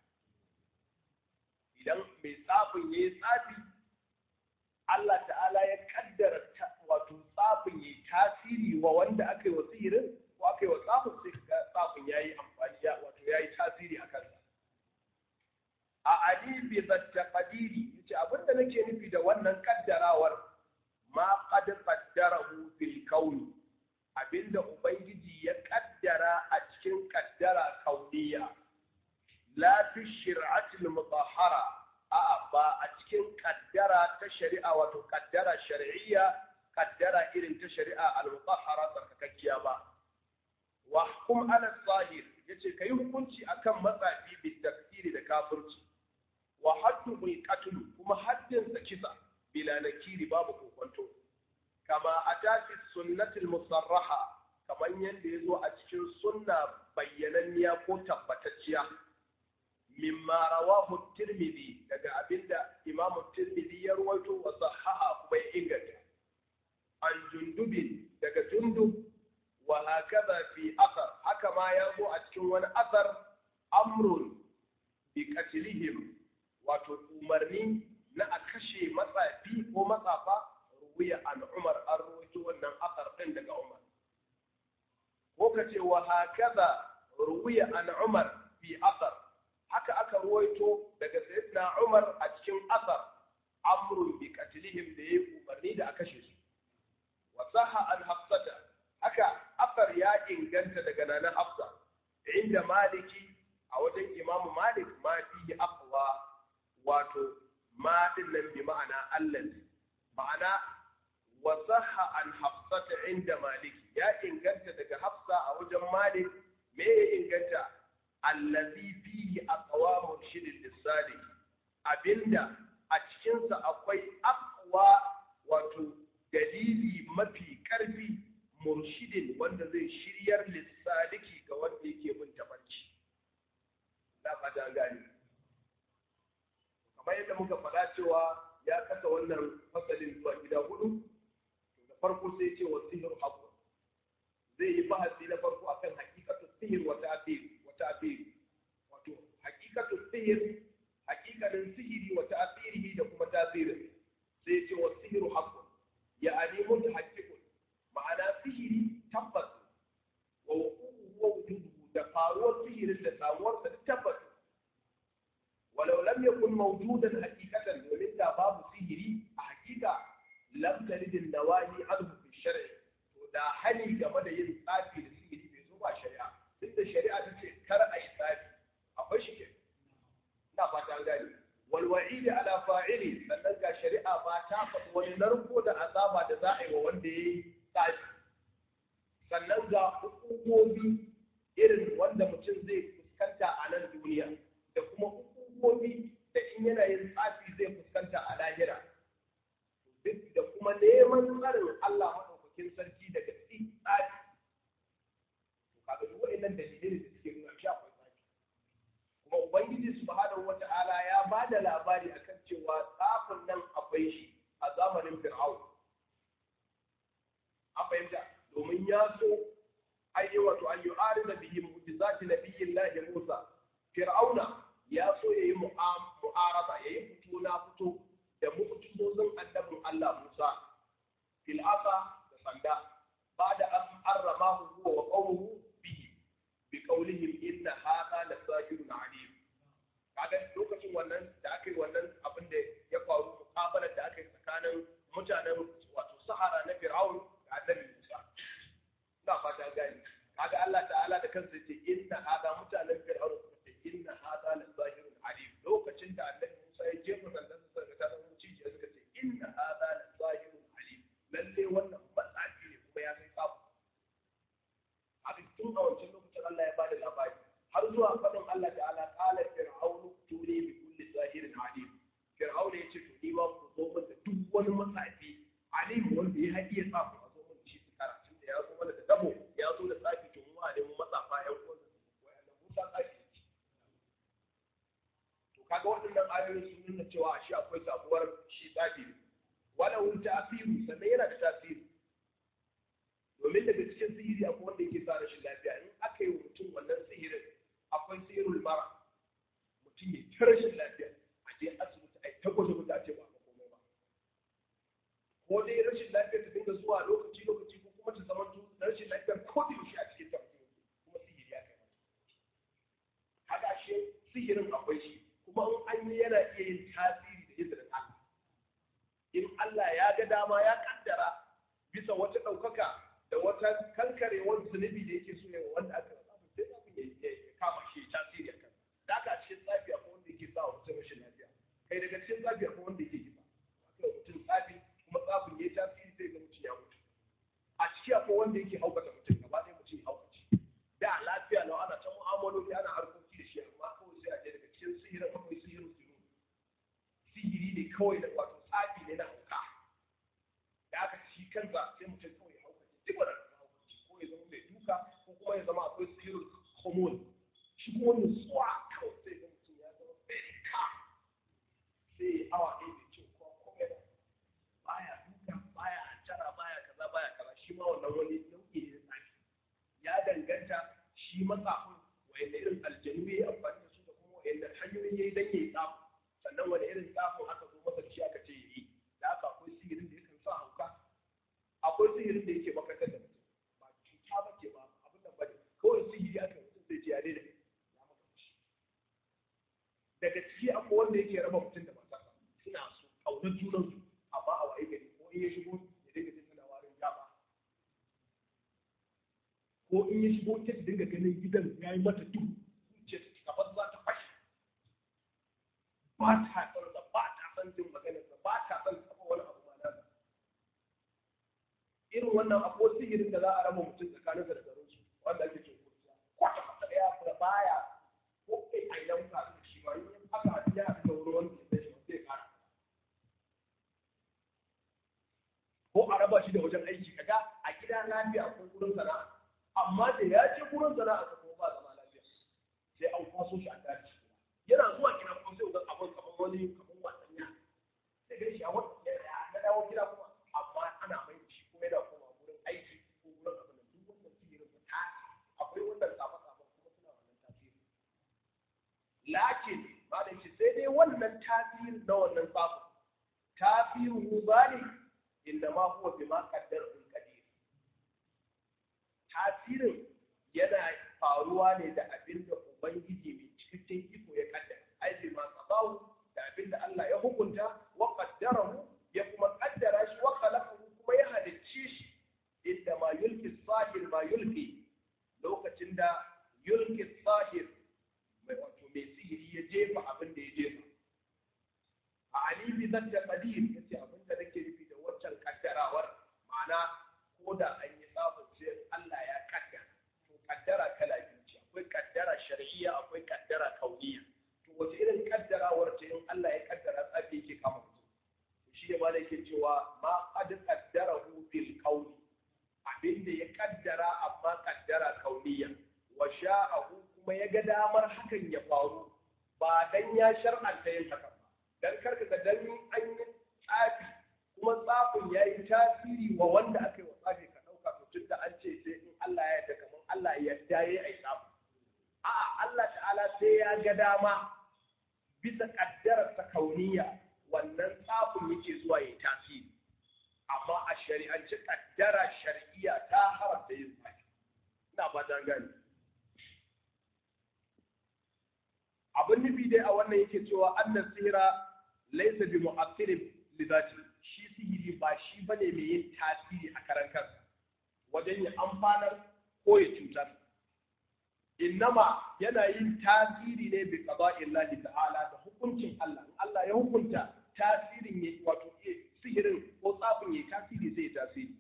idan mai tsafin yayi tsafi Allah ta'ala ya kaddara wato tsafin yayi tasiri wa wanda aka yi wa sihirin ko aka yi wa tsafin sai ka tsafin yayi amfani ya wato yayi tasiri a kansa a ali bi zatta qadiri yace abinda nake nufi da wannan kaddarawar ma qad qaddarahu fil kauni abinda ubangiji ya kaddara a cikin kaddara kauniya la fi shir'atil mutahhara a'a ba a cikin kaddara ta shari'a wato kaddara shar'iyya kaddara irin ta shari'a al-mutahhara tsarkakakkiya ba wa hukum ala zahir yace kai hukunci akan matsafi bi tafsiri da kafirci wa haddu bil qatl kuma haddin sa kisa bila nakiri babu kokonto kama atati sunnatul musarraha kamar yadda ya zo a cikin sunna bayyananniya ko tabbatacciya mimma rawahu tirmidhi daga abinda imam tirmidhi ya rawaito wa sahaha kuma ya inganta an jundubin daga jundub wa hakaza fi athar haka ma ya zo a cikin wani athar amrun bi qatlihim wato umarni na a kashe matsafi ko matsafa ruwiya an umar an rawaito wannan athar din daga umar ko kace wa hakaza ruwiya an umar fi athar haka aka ruwaito daga sayyidina Umar a cikin asar amrun bi qatlihim da yayi umarni da aka kashe su wa sahha an hafsata haka asar ya inganta daga nana hafsa inda maliki a wajen imam malik ma fi aqwa wato ma din nan bi ma'ana allazi ma'ana wa sahha an hafsata inda maliki ya inganta daga hafsa a wajen malik me ya inganta allazi fihi aqwa murshidin lisani abinda a cikinsa akwai aqwa wato dalili mafi karfi murshidin wanda zai shiryar lissaliki ga wanda yake bin tabarci da fata gani kamar yadda muka faɗa cewa ya kasa wannan fasalin zuwa gida hudu da farko sai ce wa sihir haqqun zai yi bahasi na farko akan hakikatu sihir wa ta'thir ta'thir wato hakikatu sihir hakikanin sihiri wa ta'thirihi da kuma ta'thirin sai ya ce wa sihiru haqqun ya'ani mutahaqqiqun ma'ana sihiri tabbas wa wuquhu wa wujuduhu da faruwar sihirin da samuwar sa tabbas walau lam yakun mawjudan haqiqatan domin da babu sihiri a hakika lam tarid an-nawahi anhu fi shar'i to da hani game da yin tsafi da sihiri bai zo ba shari'a duk da shari'a ta ce kar a yi tsari akwai shi ke ina fata an gane wal wa'idi ala fa'ili sannan ga shari'a ba ta faɗi wani narko da azaba da za a yi wa wanda ya yi tsari sannan ga hukumomi irin wanda mutum zai fuskanta a nan duniya da kuma hukumomi da in yana yin tsafi zai fuskanta a lahira duk da kuma neman tsarin Allah maɗaukakin sarki daga tsari kaga duk wa'annan dalilai da suke nuna shi akwai tsaki kuma ubangiji subhanahu wata'ala ya ba da labari akan cewa tsafin nan akwai shi a zamanin fir'aun an fahimta domin ya so ayi wato an yi arina bihi mu'jizati nabiyyillahi Musa fir'auna ya so yayi mu'araba yayi fito na fito da mu'jizozin annabin Allah Musa fil asa da sanda ba da an arramahu huwa wa qawmuhu بقولهم إن هذا لساحر عليم kaga lokacin wannan da aka yi wannan abin da ya faru mukabalar da aka yi tsakanin mutanen wato sahara na fir'aun da annabi musa ina fata gani kaga Allah ta'ala da kansa ce inna hada mutanen fir'aun suka ce inna hada la zahirun alim lokacin da annabi musa ya jefa sandan sa ga ta muciji suka ce inna hada la zahirun alim lalle wannan matsafi ne kuma ya kai tsafu haka tun a wancan lokacin Allah ya bada labari har zuwa faɗin Allah ta'ala qala fir'aunu tuni bi kulli zahirin alim fir'aun ya ce to ni ma ku zo min da duk wani matsafi alim wanda ya haɗiye tsafi a zo min shi karatun da ya zo mana da dabo ya zo da tsafi to mu a nemi matsafa ƴan uwan wanda Musa tsafi to kaga waɗannan ayoyi sun nuna cewa shi akwai sabuwar shi tsafi wala wun ta'asiru sannan yana da tasiri domin daga cikin sihiri akwai wanda yake sa rashin lafiya in aka yi wa mutum wannan sihirin akwai sihirul mara mutum ya ta rashin lafiya a je asibiti a yi ta gwaje gwaje a ce ba a komai ba ko dai rashin lafiya ta dinga zuwa lokaci lokaci ko kuma ta zama rashin lafiyar ko da yaushe a cikin ta kuma sihiri ya kai mata haka shi sihirin akwai shi kuma in an yi yana iya yin tasiri da izinin Allah in Allah ya ga dama ya kaddara bisa wata ɗaukaka da wata kankare wani zunubi da yake so ya wanda aka rasa sai abin ya kama shi tasiri a kan da aka cikin tsafi akwai wanda yake sa mutum rashin lafiya kai daga cikin tsafi akwai wanda yake kisa akwai mutum tsafi kuma tsafin ya tasiri sai ga mutum ya mutu a ciki akwai wanda yake haukata mutum gaba ɗaya mutum ya haukace da lafiya lau ana ta mu'amaloli ana harkoki da shi amma kawai sai a je daga cikin sihirin akwai sihirin sunu sihiri ne kawai da wato tsafi ne na hauka da aka ci kansa sai mutum kawai ya haukace duk wanda ko ya zama mai kuma ya zama akwai sihirul hormone shi kuma nutsuwa kawai sai ga mutum ya zama very calm sai awa ɗaya bai ce ko kome ba baya duka baya jara baya kaza baya kaza shi ma wannan wani nau'i ne na tsafi ya danganta shi matsafin wanda irin aljanu ya yi amfani da su da kuma wanda hanyoyin ya yi don ya yi tsafi sannan wani irin tsafin aka zo masa shi aka ce ya yi da aka akwai sihirin da ya kan sa hauka akwai sihirin da yake makarantar da mutum ba cuta ba ce ba abin da bane kawai sihiri aka mutum zai ce ya daina ya maka shi daga ciki akwai wanda yake raba mutum da matarsa suna so ƙaunar junansu amma a waye gari ko in ya shigo ya dinga jin tana warin jaba ko in ya shigo ta dinga ganin gidan ya yi mata duhu zuciya ta cika za ta fashe ba ta son sa ba ta son jin maganarsa ba ta son taɓa wani abu ma nasa irin wannan akwai sihirin da za a raba mutum tsakaninsa da garinsu wanda ake ce kurciya kwata kwata ɗaya da baya ko kai a idan ka da shi ba in aka haɗu ya haɗu da wani wanda ya shi zai ƙara ko a raba shi da wajen aiki kaga a gida lafiya akwai gurin sana'a amma da ya ce gurin sana'a ta kuma ba zama lafiya sai an kwaso shi a daji yana zuwa gida kuma sai ga abin kamar wani kamar wasan ya sai ga shi a wata na dawo gida kuma amma ana mai shi kuma yana koma gurin aiki ko gurin abin da duk wannan sihirin ba ta akwai wannan tsafa-tsafa kuma suna wannan tasiri lakin ba da shi sai dai wannan tasirin na wannan tsafa tasirin mu zalik inda ma huwa bima qaddara qadir tasirin yana faruwa ne da abin da ubangiji mai cikakken iko ya kaddara ai bi ma qadahu da abin da Allah ya hukunta wa qaddarahu ya kuma kaddara shi wa khalaqahu kuma ya halicce shi inda ma yulki sahir ma yulki lokacin da yulki sahir mai wato mai sihiri ya jefa abin da ya jefa a ali bi zata qadir yace abin da nake nufi da waccan kaddarawar ma'ana ko da an yi tsafin sai Allah ya kaddara to kaddara kala biyu ce akwai kaddara shar'iyya akwai kaddara kauniya to wace irin kaddarawar ce in Allah ya kaddara tsafi yake kama mutum to shi ne ma da yake cewa ma qad qaddarahu fil kauni abinda ya kaddara amma kaddara kauniya wa sha'ahu kuma ya ga damar hakan ya faru ba dan ya shar'anta yin hakan ba dan karka ga dan an yi tsafi kuma tsafin ya yi tasiri wa wanda aka yi wa tsafi ka ɗauka to tun da an ce sai in Allah ya yarda kamar Allah ya yarda ya yi tsafi a'a Allah ta'ala sai ya ga dama bisa kaddarar ta kauniya wannan tsafin yake zuwa ya yi tasiri amma a shari'ance kaddara shar'iyya ta haramta yin tsafi ina ba ta gani abin nufi dai a wannan yake cewa annas sihira laysa bi mu'assirin li dhati shi sihiri ba shi bane mai yin tasiri a karan kansa wajen ya amfanar ko ya cutar innama yana yin tasiri ne bi qada'illahi ta'ala da hukuncin Allah in Allah ya hukunta tasirin ya wato sihirin ko tsafin ya tasiri sai ya tasiri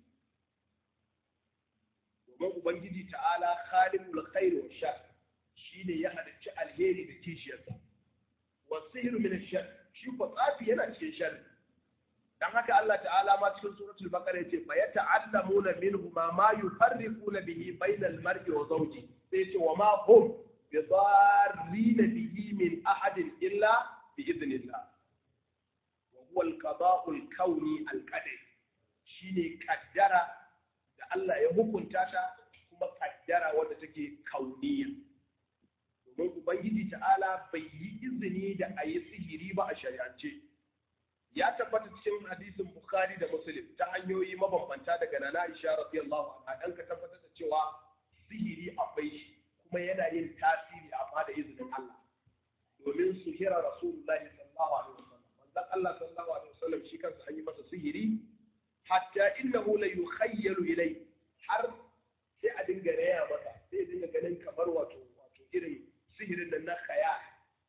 domin ubangiji ta'ala khaliqul khair wa shar shine ya halicci alheri da kishiyarsa wa sihru min ash-shar shi ko tsafi yana cikin sharri dan haka Allah ta'ala ma cikin suratul baqara yace fa yata'allamuna minhu ma ma yufarriquna bihi bainal mar'i wa zawji sai yace wa ma hum bidarrina bihi min ahadin illa bi idnillah wa huwa al-qada'u al-kawni al-qadari shine kaddara da Allah ya hukunta ta kuma kaddara wanda take kauniya domin ubangiji ta'ala bai yi izini da a yi sihiri ba a shari'ance ya tabbata cikin hadisin Bukhari da Muslim ta hanyoyi mabambanta daga Nana Aisha radiyallahu anha dan ka tabbatar da cewa sihiri akwai shi kuma yana yin tasiri amma da izinin Allah domin suhira Rasulullahi sallallahu alaihi wasallam manzon Allah sallallahu alaihi wasallam shi kansa an yi masa sihiri hatta innahu la yukhayyalu ilay har sai a dinga raya masa sai dinga ganin kamar wato wato irin sihirin nan na khayal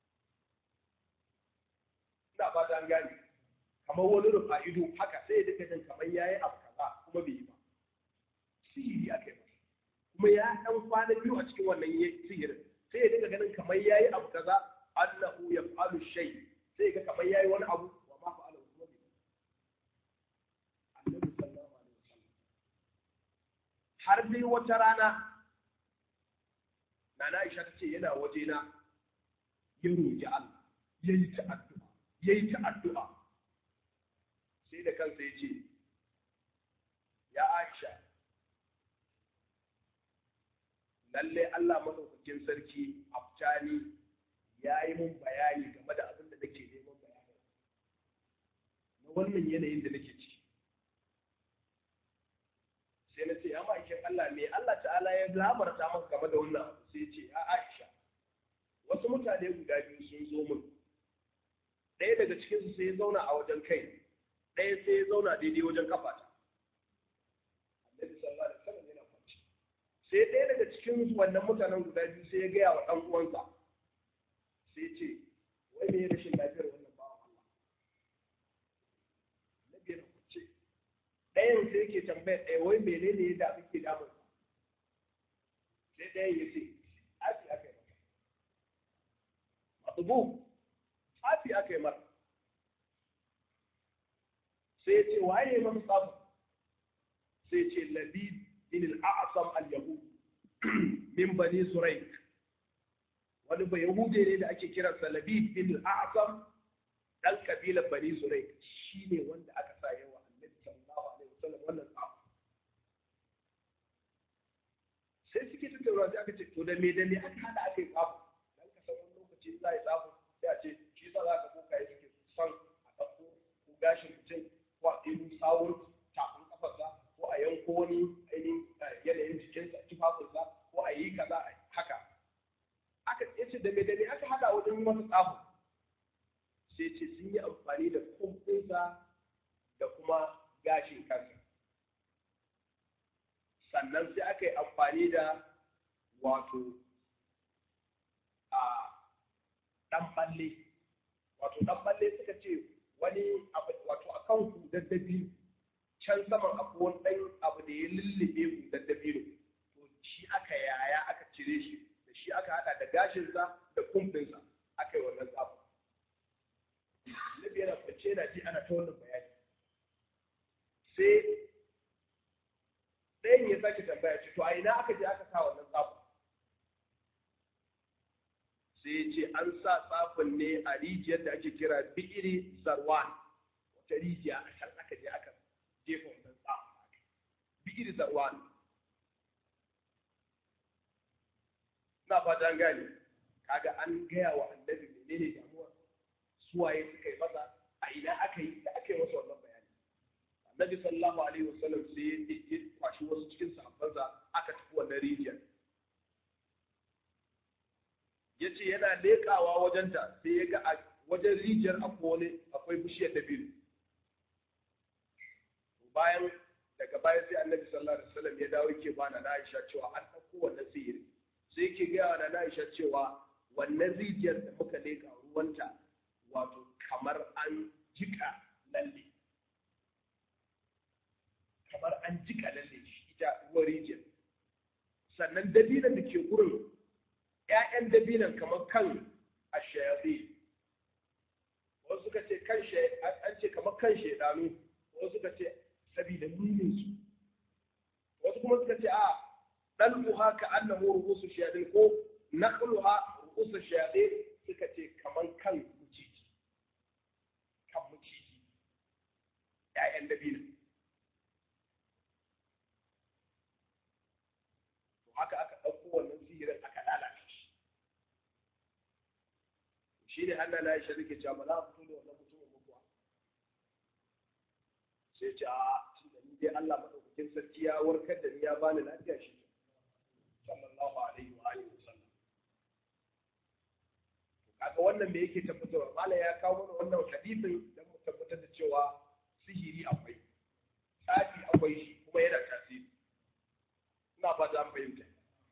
ina ba ta gani kamar wani rufa ido haka sai ya dinga jin kamar yayi abu kaza kuma bai yi ba sihiri aka yi masa kuma ya dan kwana biyu a cikin wannan sihirin sai ya dinga ganin kamar yayi abu kaza annahu yaf'alu shay sai ga kamar yayi wani abu wa ma fa'ala kuma bai annabi sallallahu alaihi wasallam har dai wata rana Nana Aisha ta ce yana waje na ya roƙi Allah ya yi ta addu'a ya yi ta addu'a sai da kansa ya ce ya Aisha lalle Allah madaukakin sarki aftani ya yi mun bayani game da abin da nake neman bayani na wannan yanayin da nake ciki sai na ce ya ma'aikin Allah me Allah ta'ala ya labarta maka game da wannan abu sai ce ya Aisha wasu mutane guda biyu sun zo min ɗaya daga cikinsu sai ya zauna a wajen kai ɗaya sai ya zauna daidai wajen kafata annabi sallallahu alaihi wasallam yana kwanci sai ɗaya daga cikin wannan mutanen guda biyu sai ya gaya wa ɗan uwansa sai ce wai me rashin lafiyar wannan bawan Allah annabi yana kwance ɗayan sai yake tambayar ɗaya wai menene ya da ke damun sai ɗayan ya ce afi aka yi masa matsubu afi aka yi masa sai ya ce waye ya masa tsafi sai ce labid bin al-a'sam al-yahud min bani suraik wani ba yahude ne da ake kiransa labid bin al-a'sam dan kabilar bani suraik shine wanda aka sa yawa annabi sallallahu alaihi wasallam wannan tsafi sai suke tattauna sai aka ce to da me da me aka hada aka yi tsafi dan ka san wani lokaci za a yi tsafi sai a ce shi yasa za ka boka yi suke son a ɗauko ko gashin mutum ko a ɗebo sawun tafin kafarsa ko a yanko wani ainihin yanayin jikinsa tufafinsa ko a yi kaza haka aka ce da me da me aka hada wajen masa tsafi sai ce sun yi amfani da kumfinsa da kuma gashin kansa sannan sai aka yi amfani da wato a ɗan balle wato ɗan balle suka ce wani abu wato a kan hudar dabino can saman abu wani ɗan abu da ya lullube hudar dabino to shi aka yaya aka cire shi da shi aka haɗa da gashinsa da kumfinsa aka yi wannan tsafi Nabi yana kwance yana ji ana ta wannan bayani sai ɗayan ya sake tambaya ce to a ina aka je aka sa wannan tsafin sai ya ce an sa tsafin ne a rijiyar da ake kira bi'iri zarwan wata rijiya a can aka je aka jefa wannan tsafin bi'iri zarwan na fata an gane kaga an gaya wa annabi menene damuwa suwaye suka yi masa a ina aka yi da aka yi masa wannan bayani annabi sallallahu alaihi wasallam sai ya kwashi wasu cikin sahabbansa aka tafi wannan rijiyar ya ce yana leƙawa wajenta sai ya ga a wajen rijiyar akwai akwai bishiyar dabino bayan daga baya sai annabi sallallahu alaihi wasallam ya dawo yake bana na Aisha cewa an ɗauko wannan sihiri sai yake gaya wa na Aisha cewa wannan rijiyar da muka leƙa ruwanta wato kamar an jika lalle kamar an jika lalle shi ita ruwan rijiyar sannan dabinan da ke gurin ‘ya'yan dabinan kamar kan ashayafi wasu suka ce kan an ce kamar kan shaidanu wasu suka ce sabida munin su wasu kuma suka ce a ɗal'uha ka annahu ru'usu shayadin ko naqluha ru'usu shayadin suka ce kamar kan muciji kan muciji ‘ya'yan dabinan haka aka ɗauko wannan sihirin aka lalata shi shi ne Allah na Aisha take cewa ba za a fito da wannan mutumin mutuwa sai ce a tunda ni dai Allah madaukakin sarki ya warkar da ni ya bani lafiya shi sallallahu alaihi wa alihi wasallam to kaga wannan me yake tabbatarwa mala ya kawo mana wannan hadisin dan mu tabbatar da cewa sihiri akwai tsafi akwai shi kuma yana tasiri ina fata an fahimta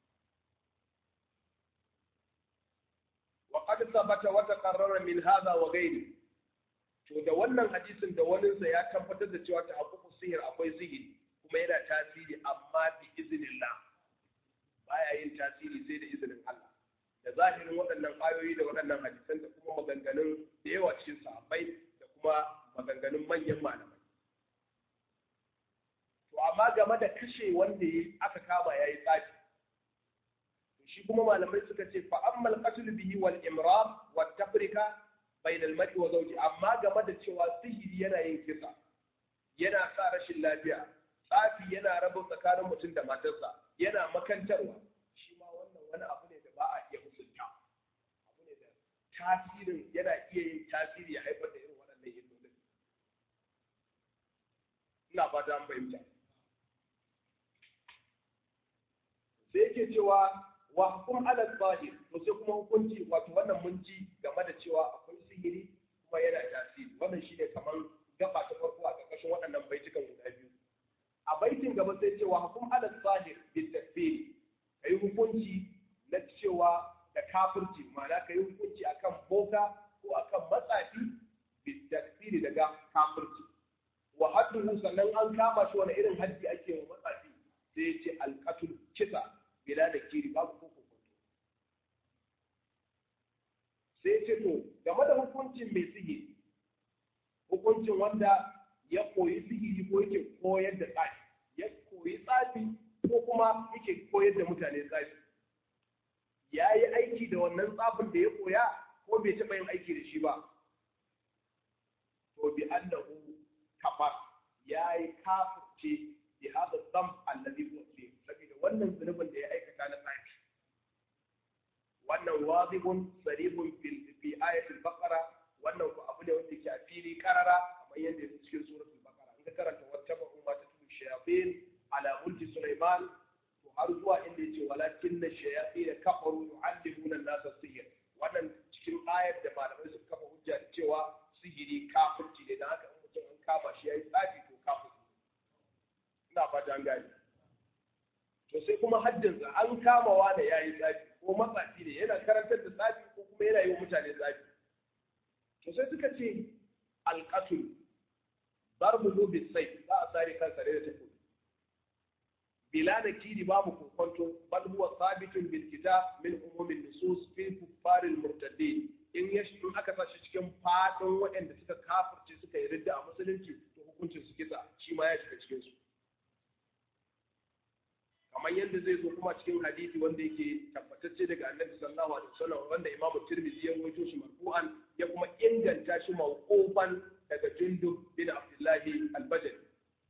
وقد ثبت وتقرر من هذا وغيره to da wannan hadisin da waninsa ya tabbatar da cewa tahaqququs sihir akwai sihiri kuma yana tasiri amma bi iznillah baya yin tasiri sai da izinin Allah da zahirin waɗannan ayoyi da waɗannan hadisan da kuma maganganun da yawa cikin sahabbai da kuma maganganun manyan malamai to amma game da kashe wanda aka kama yayi tsafi shi kuma malamai suka ce fa ammal qatl bihi wal imrar wat tafrika bain al mar'i wa zawji amma game da cewa sihiri yana yin kisa yana sa rashin lafiya tsafi yana raba tsakanin mutum da matarsa yana makantarwa shi ma wannan wani abu ne da ba a iya musunta abu ne da tasirin yana iya yin tasiri ya haifar da irin waɗannan illolin ina fata an fahimta sai yake cewa wa hukum ala zahir to sai kuma hukunci wato wannan mun ji game da cewa akwai sihiri kuma yana tasiri wannan shine kamar gaba ta farko a ƙarƙashin waɗannan baitukan guda biyu a baitin gaba sai cewa hukum ala zahir bil takfir kai hukunci na cewa da kafirci ma'ana kai hukunci akan boka ko akan matsafi bil takfir daga kafirci wa hadduhu sannan an kama shi wani irin haddi ake wa matsafi sai ya ce alqatul kisa bila da kiri babu ko kokonto sai ya ce to game da hukuncin mai sihiri hukuncin wanda ya koyi sihiri ko yake koyar da tsafi ya koyi tsafi ko kuma yake koyar da mutane tsafi ya yi aiki da wannan tsafin da ya koya ko bai taɓa yin aiki da shi ba to bi annahu kafar ya yi kafirce bi hada dam alladhi huwa fi saboda wannan zunubin da ya aikata na tsafi wannan wadibun sarihun fil fi ayatul baqara wannan ku abu ne wanda ke a fili karara kamar yadda yake cikin suratul baqara in ka karanta wata ba umma ta tudu shayatin ala mulki sulaiman to har zuwa inda yace walakin na shayatin kafaru yu'allimuna an-nasa sihr wannan cikin ayar da malamai suka kafa hujja da cewa sihiri kafirci ne dan haka in mutum an kama shi yayi tsafi to kafirci ina fata an gane to sai kuma haddinsa an kamawa da yayi tsafi ko matsafi ne yana karantar da tsafi ko kuma yana yi wa mutane tsafi to sai suka ce alƙatul darbu bi sai za a sare kansa da tafi bila da kiri babu kokonto bal huwa sabitun bil kitab min umumin nusus fi kuffaril murtaddin in ya in aka sa shi cikin fadin waɗanda suka kafirce suka yi ridda a musulunci to hukuncin su kisa shi ma ya shiga cikin su kamar yadda zai zo kuma cikin hadisi wanda yake tabbatacce daga annabi sallallahu alaihi wasallam wanda imam tirmidhi ya rawaito shi marfu'an ya kuma inganta shi mawqufan daga jundub bin abdullahi al-badri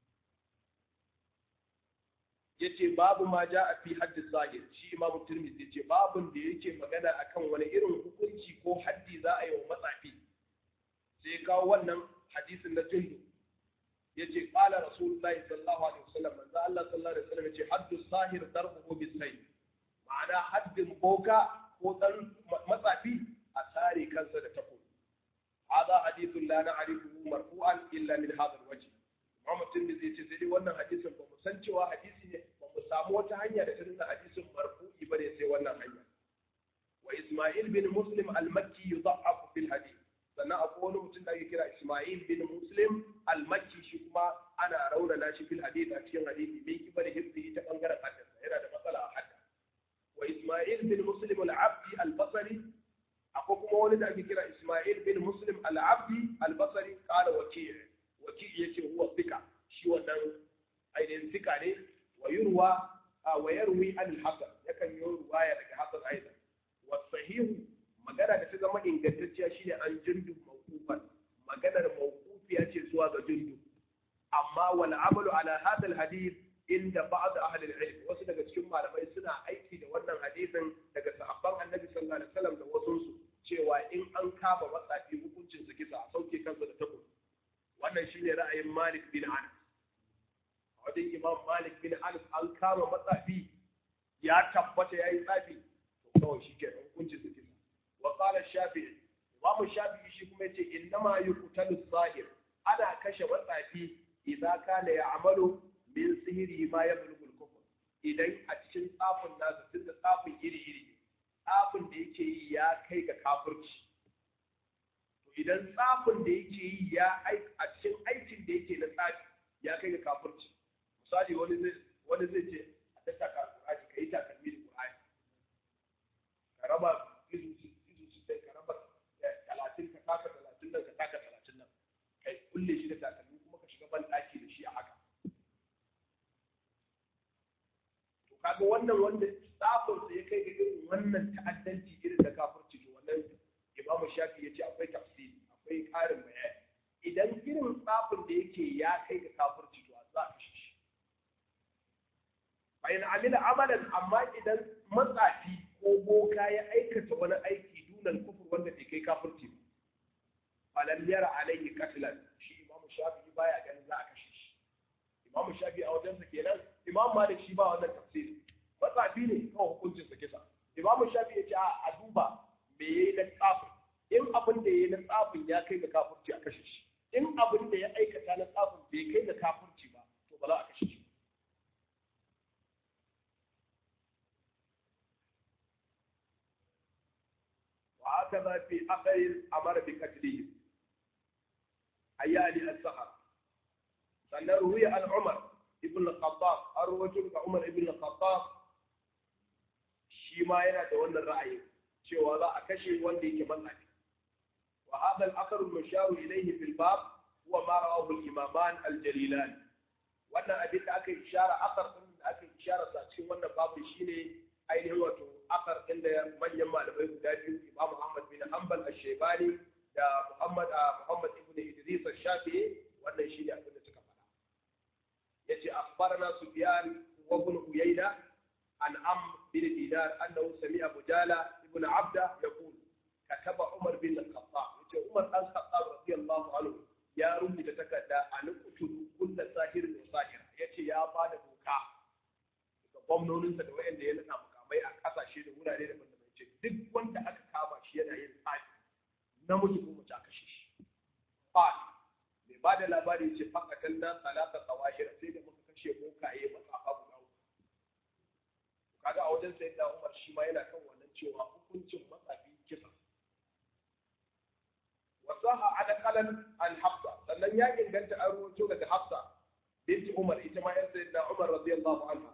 yace babu ma ja'a fi haddi zahir shi imam tirmidhi yace babun da yake magana akan wani irin hukunci ko haddi za a yi wa matsafi sai kawo wannan hadisin na jundub yace qala rasulullahi sallallahu alaihi wasallam manzo Allah sallallahu alaihi wasallam yace haddu sahir darbuhu bisayf ma'ana haddin boka ko dan matsafi a sare kansa da takobi hada hadithun la na'rifuhu marfu'an illa min hadha alwajh Muhammad Tirmidhi yace sai dai wannan hadisin ba mu san cewa hadisi ne ba mu samu wata hanya da ta nuna hadisin marfu'i ba ne sai wannan hanya wa Isma'il bin Muslim al-Makki yudha'afu fil hadith sannan akwai wani mutum da ake kira Ismail bin Muslim al-Makki shi kuma ana raunana shi fil hadith a cikin hadisi min kibar hibbi ta bangaren hadisi yana da matsala a hadda wa Ismail bin Muslim al-Abdi al-Basri akwai kuma wani da ake kira Ismail bin Muslim al-Abdi al-Basri qala waki' waki' yace huwa thika shi wannan ainihin thika ne wa yurwa wa yarwi an-Hasan yakan yi ruwaya daga Hasan aidan wa sahihu magana da ta zama ingantacciya shine an jundu mawqufan maganar mawqufiya ce zuwa ga jundu amma wal amalu ala hadha al hadith inda ba'd ahli al ilm wasu daga cikin malamai suna aiki da wannan hadisin daga sahabban annabi sallallahu alaihi wasallam da wasu su cewa in an kama matsafi hukuncin su kisa a sauke kansa da takobi wannan shine ra'ayin Malik bin Anas a wajen Imam Malik bin Anas an kama matsafi ya tabbata yayi tsafi to kawai shi ke hukuncin su kisa وقال الشافعي Imam Shafi'i shi kuma yace innama yuqtalu sahir ana kashe matsafi idan kana ya'malu min sihiri ma yablughu al-kufr idan a cikin tsafin nasa tunda tsafin iri iri tsafin da yake yi ya kai ga kafirci to idan tsafin da yake yi ya a cikin aikin da yake na tsafi ya kai ga kafirci misali wani zai wani zai ce a tattaka Qur'ani kai takalmi da Qur'ani ka raba izu sai ka raba talatin ka taka talatin nan ka taka talatin nan kai kulle shi da takalmi kuma ka shiga ban da shi a haka to kaga wannan wanda tsafin sa ya kai ga irin wannan ta'addanci irin da kafirci to wannan imamu shafi ya ce akwai tafsiri akwai ƙarin bayani idan irin tsafin da yake ya kai ga kafirci to za a kashe shi bayan amila amalan amma idan matsafi ko boka ya aikata wani aiki dunan kufur wanda bai kai kafirci ba falam yara alaihi qatlan shi imamu shafi baya ganin za a kashe shi imamu shafi a wajensa kenan imam malik shi ba wannan tafsiri matsafi ne kawai hukuncin sa kisa imamu shafi ya ce a duba me yayi na tsafin in abin da yayi na tsafin ya kai ga kafirci a kashe shi in abin da ya aikata na tsafin bai kai ga kafirci ba to ba za a kashe shi وهكذا في أثر أمر بقتله أيالي السحر sannan ruwiya an Umar ibn al-Khattab an rawaito daga Umar ibn al-Khattab shi ma yana da wannan ra'ayi cewa za a kashe wanda yake matsaki wa hadha al-athar al-mushar ilayhi fil bab huwa ma rawahu al-imaman al-jalilan wannan abin da aka ishara athar din da aka ishara sa cikin wannan babu shine ainihin wato athar din da manyan malamai guda biyu Imam Ahmad bin Hanbal al-Shaybani da Muhammad Muhammad ibn Idris al-Shafi'i wannan shine abin da suka faɗa yace akhbarana Sufyan wa ibn Uyayna an Am bin Dinar annahu sami'a Bujala ibn Abda yaqul kataba Umar bin al-Khattab yace Umar dan Khattab radiyallahu anhu ya rubuta takarda an kutulu kullu sahirin wa sahira yace ya bada doka ga gwamnoninsa da wayanda ya nuna mukamai a kasashe da wurare daban-daban yace duk wanda aka kama shi yana yin tsafi namiji ko mace aka kashe shi fa'al mai ba da labari ce fakatan na salata tsawahira sai da muka kashe bokaye matsafa guda uku kaga a wajen sayyidina Umar shi ma yana kan wannan cewa hukuncin matsafi kisa wasaha ala qalan an hafsa sannan ya inganta an ruwato daga hafsa binti Umar ita ma yan sayyidina Umar radiyallahu anha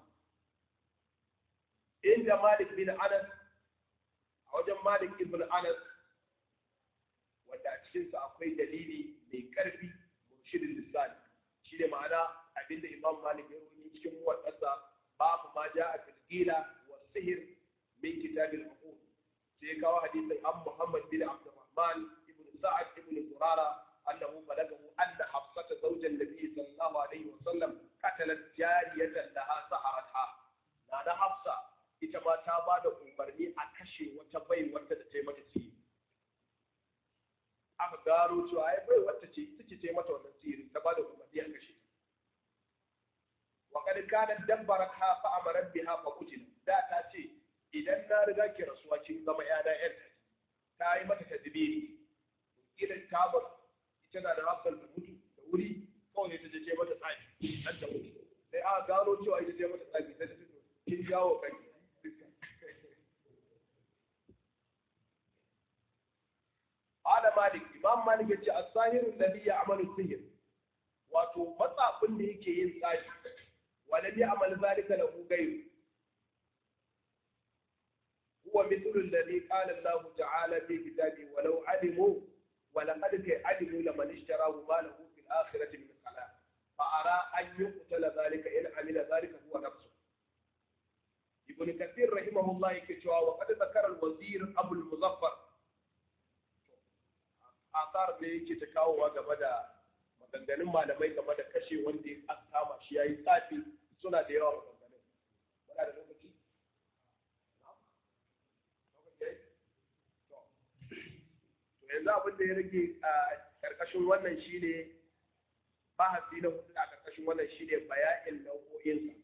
inda Malik bin Anas a wajen Malik ibn Anas wanda a cikinsa akwai dalili mai ƙarfi murshirin lisani shi ne ma'ana abinda imam malik ya rubuta cikin muwaddasa babu ma ja a tilgila wa sihir min kitabil uqul sai ya kawo hadisin an muhammad bin abdurrahman ibn sa'ad ibn zurara annahu balagahu anna hafsata zawjan nabi sallallahu alaihi wa sallam qatalat jariyatan laha saharatha na da hafsa ita ma ta ba da umarni a kashe wata bai wata da ta yi mata sihiri aka gano cewa ai bai wacce ce ita ce ta mata wannan sihiri ta bada umarni a kashe wa kad kana dabbarat ha fa amarat biha fa qutila da ta ce idan na riga ki rasuwa kin zama yana yar ta yi mata tadbiri idan ta bar ita na da hafsal da mutu da wuri kawai ta je ce mata tsafi dan ta mutu sai aka gano cewa ita ce mata tsafi sai ta ce kin jawo kanki قال مالك امام مالك yace as-sahir alladhi ya'malu sihr wato matsafin da yake yin tsafi wala bi amal zalika lahu ghayr huwa mithlu alladhi qala Allah ta'ala fi kitabi walau alimu wa laqad alimu laman ishtarahu ma lahu fil akhirati min khalaq fa ara an yuqtala zalika in amila zalika huwa nafsu ibn kathir rahimahullah yake cewa wa qad zakara al-wazir abu al-muzaffar asar da yake ta kawowa game da maganganun malamai game da kashe wanda ya kama shi yayi tsafi suna da yawa maganganun muna da lokaci to yanzu abin da ya rage a karkashin wannan shine bahasi na hudu a karkashin wannan shine bayanin nau'o'insa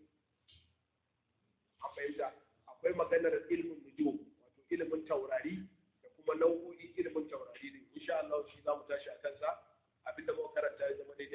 an fahimta akwai maganar ilmin nujum wato ilimin taurari kuma nau'o'in ilimin taurari ne insha Allah shi za mu tashi a kansa abinda muka karanta ya zama daidai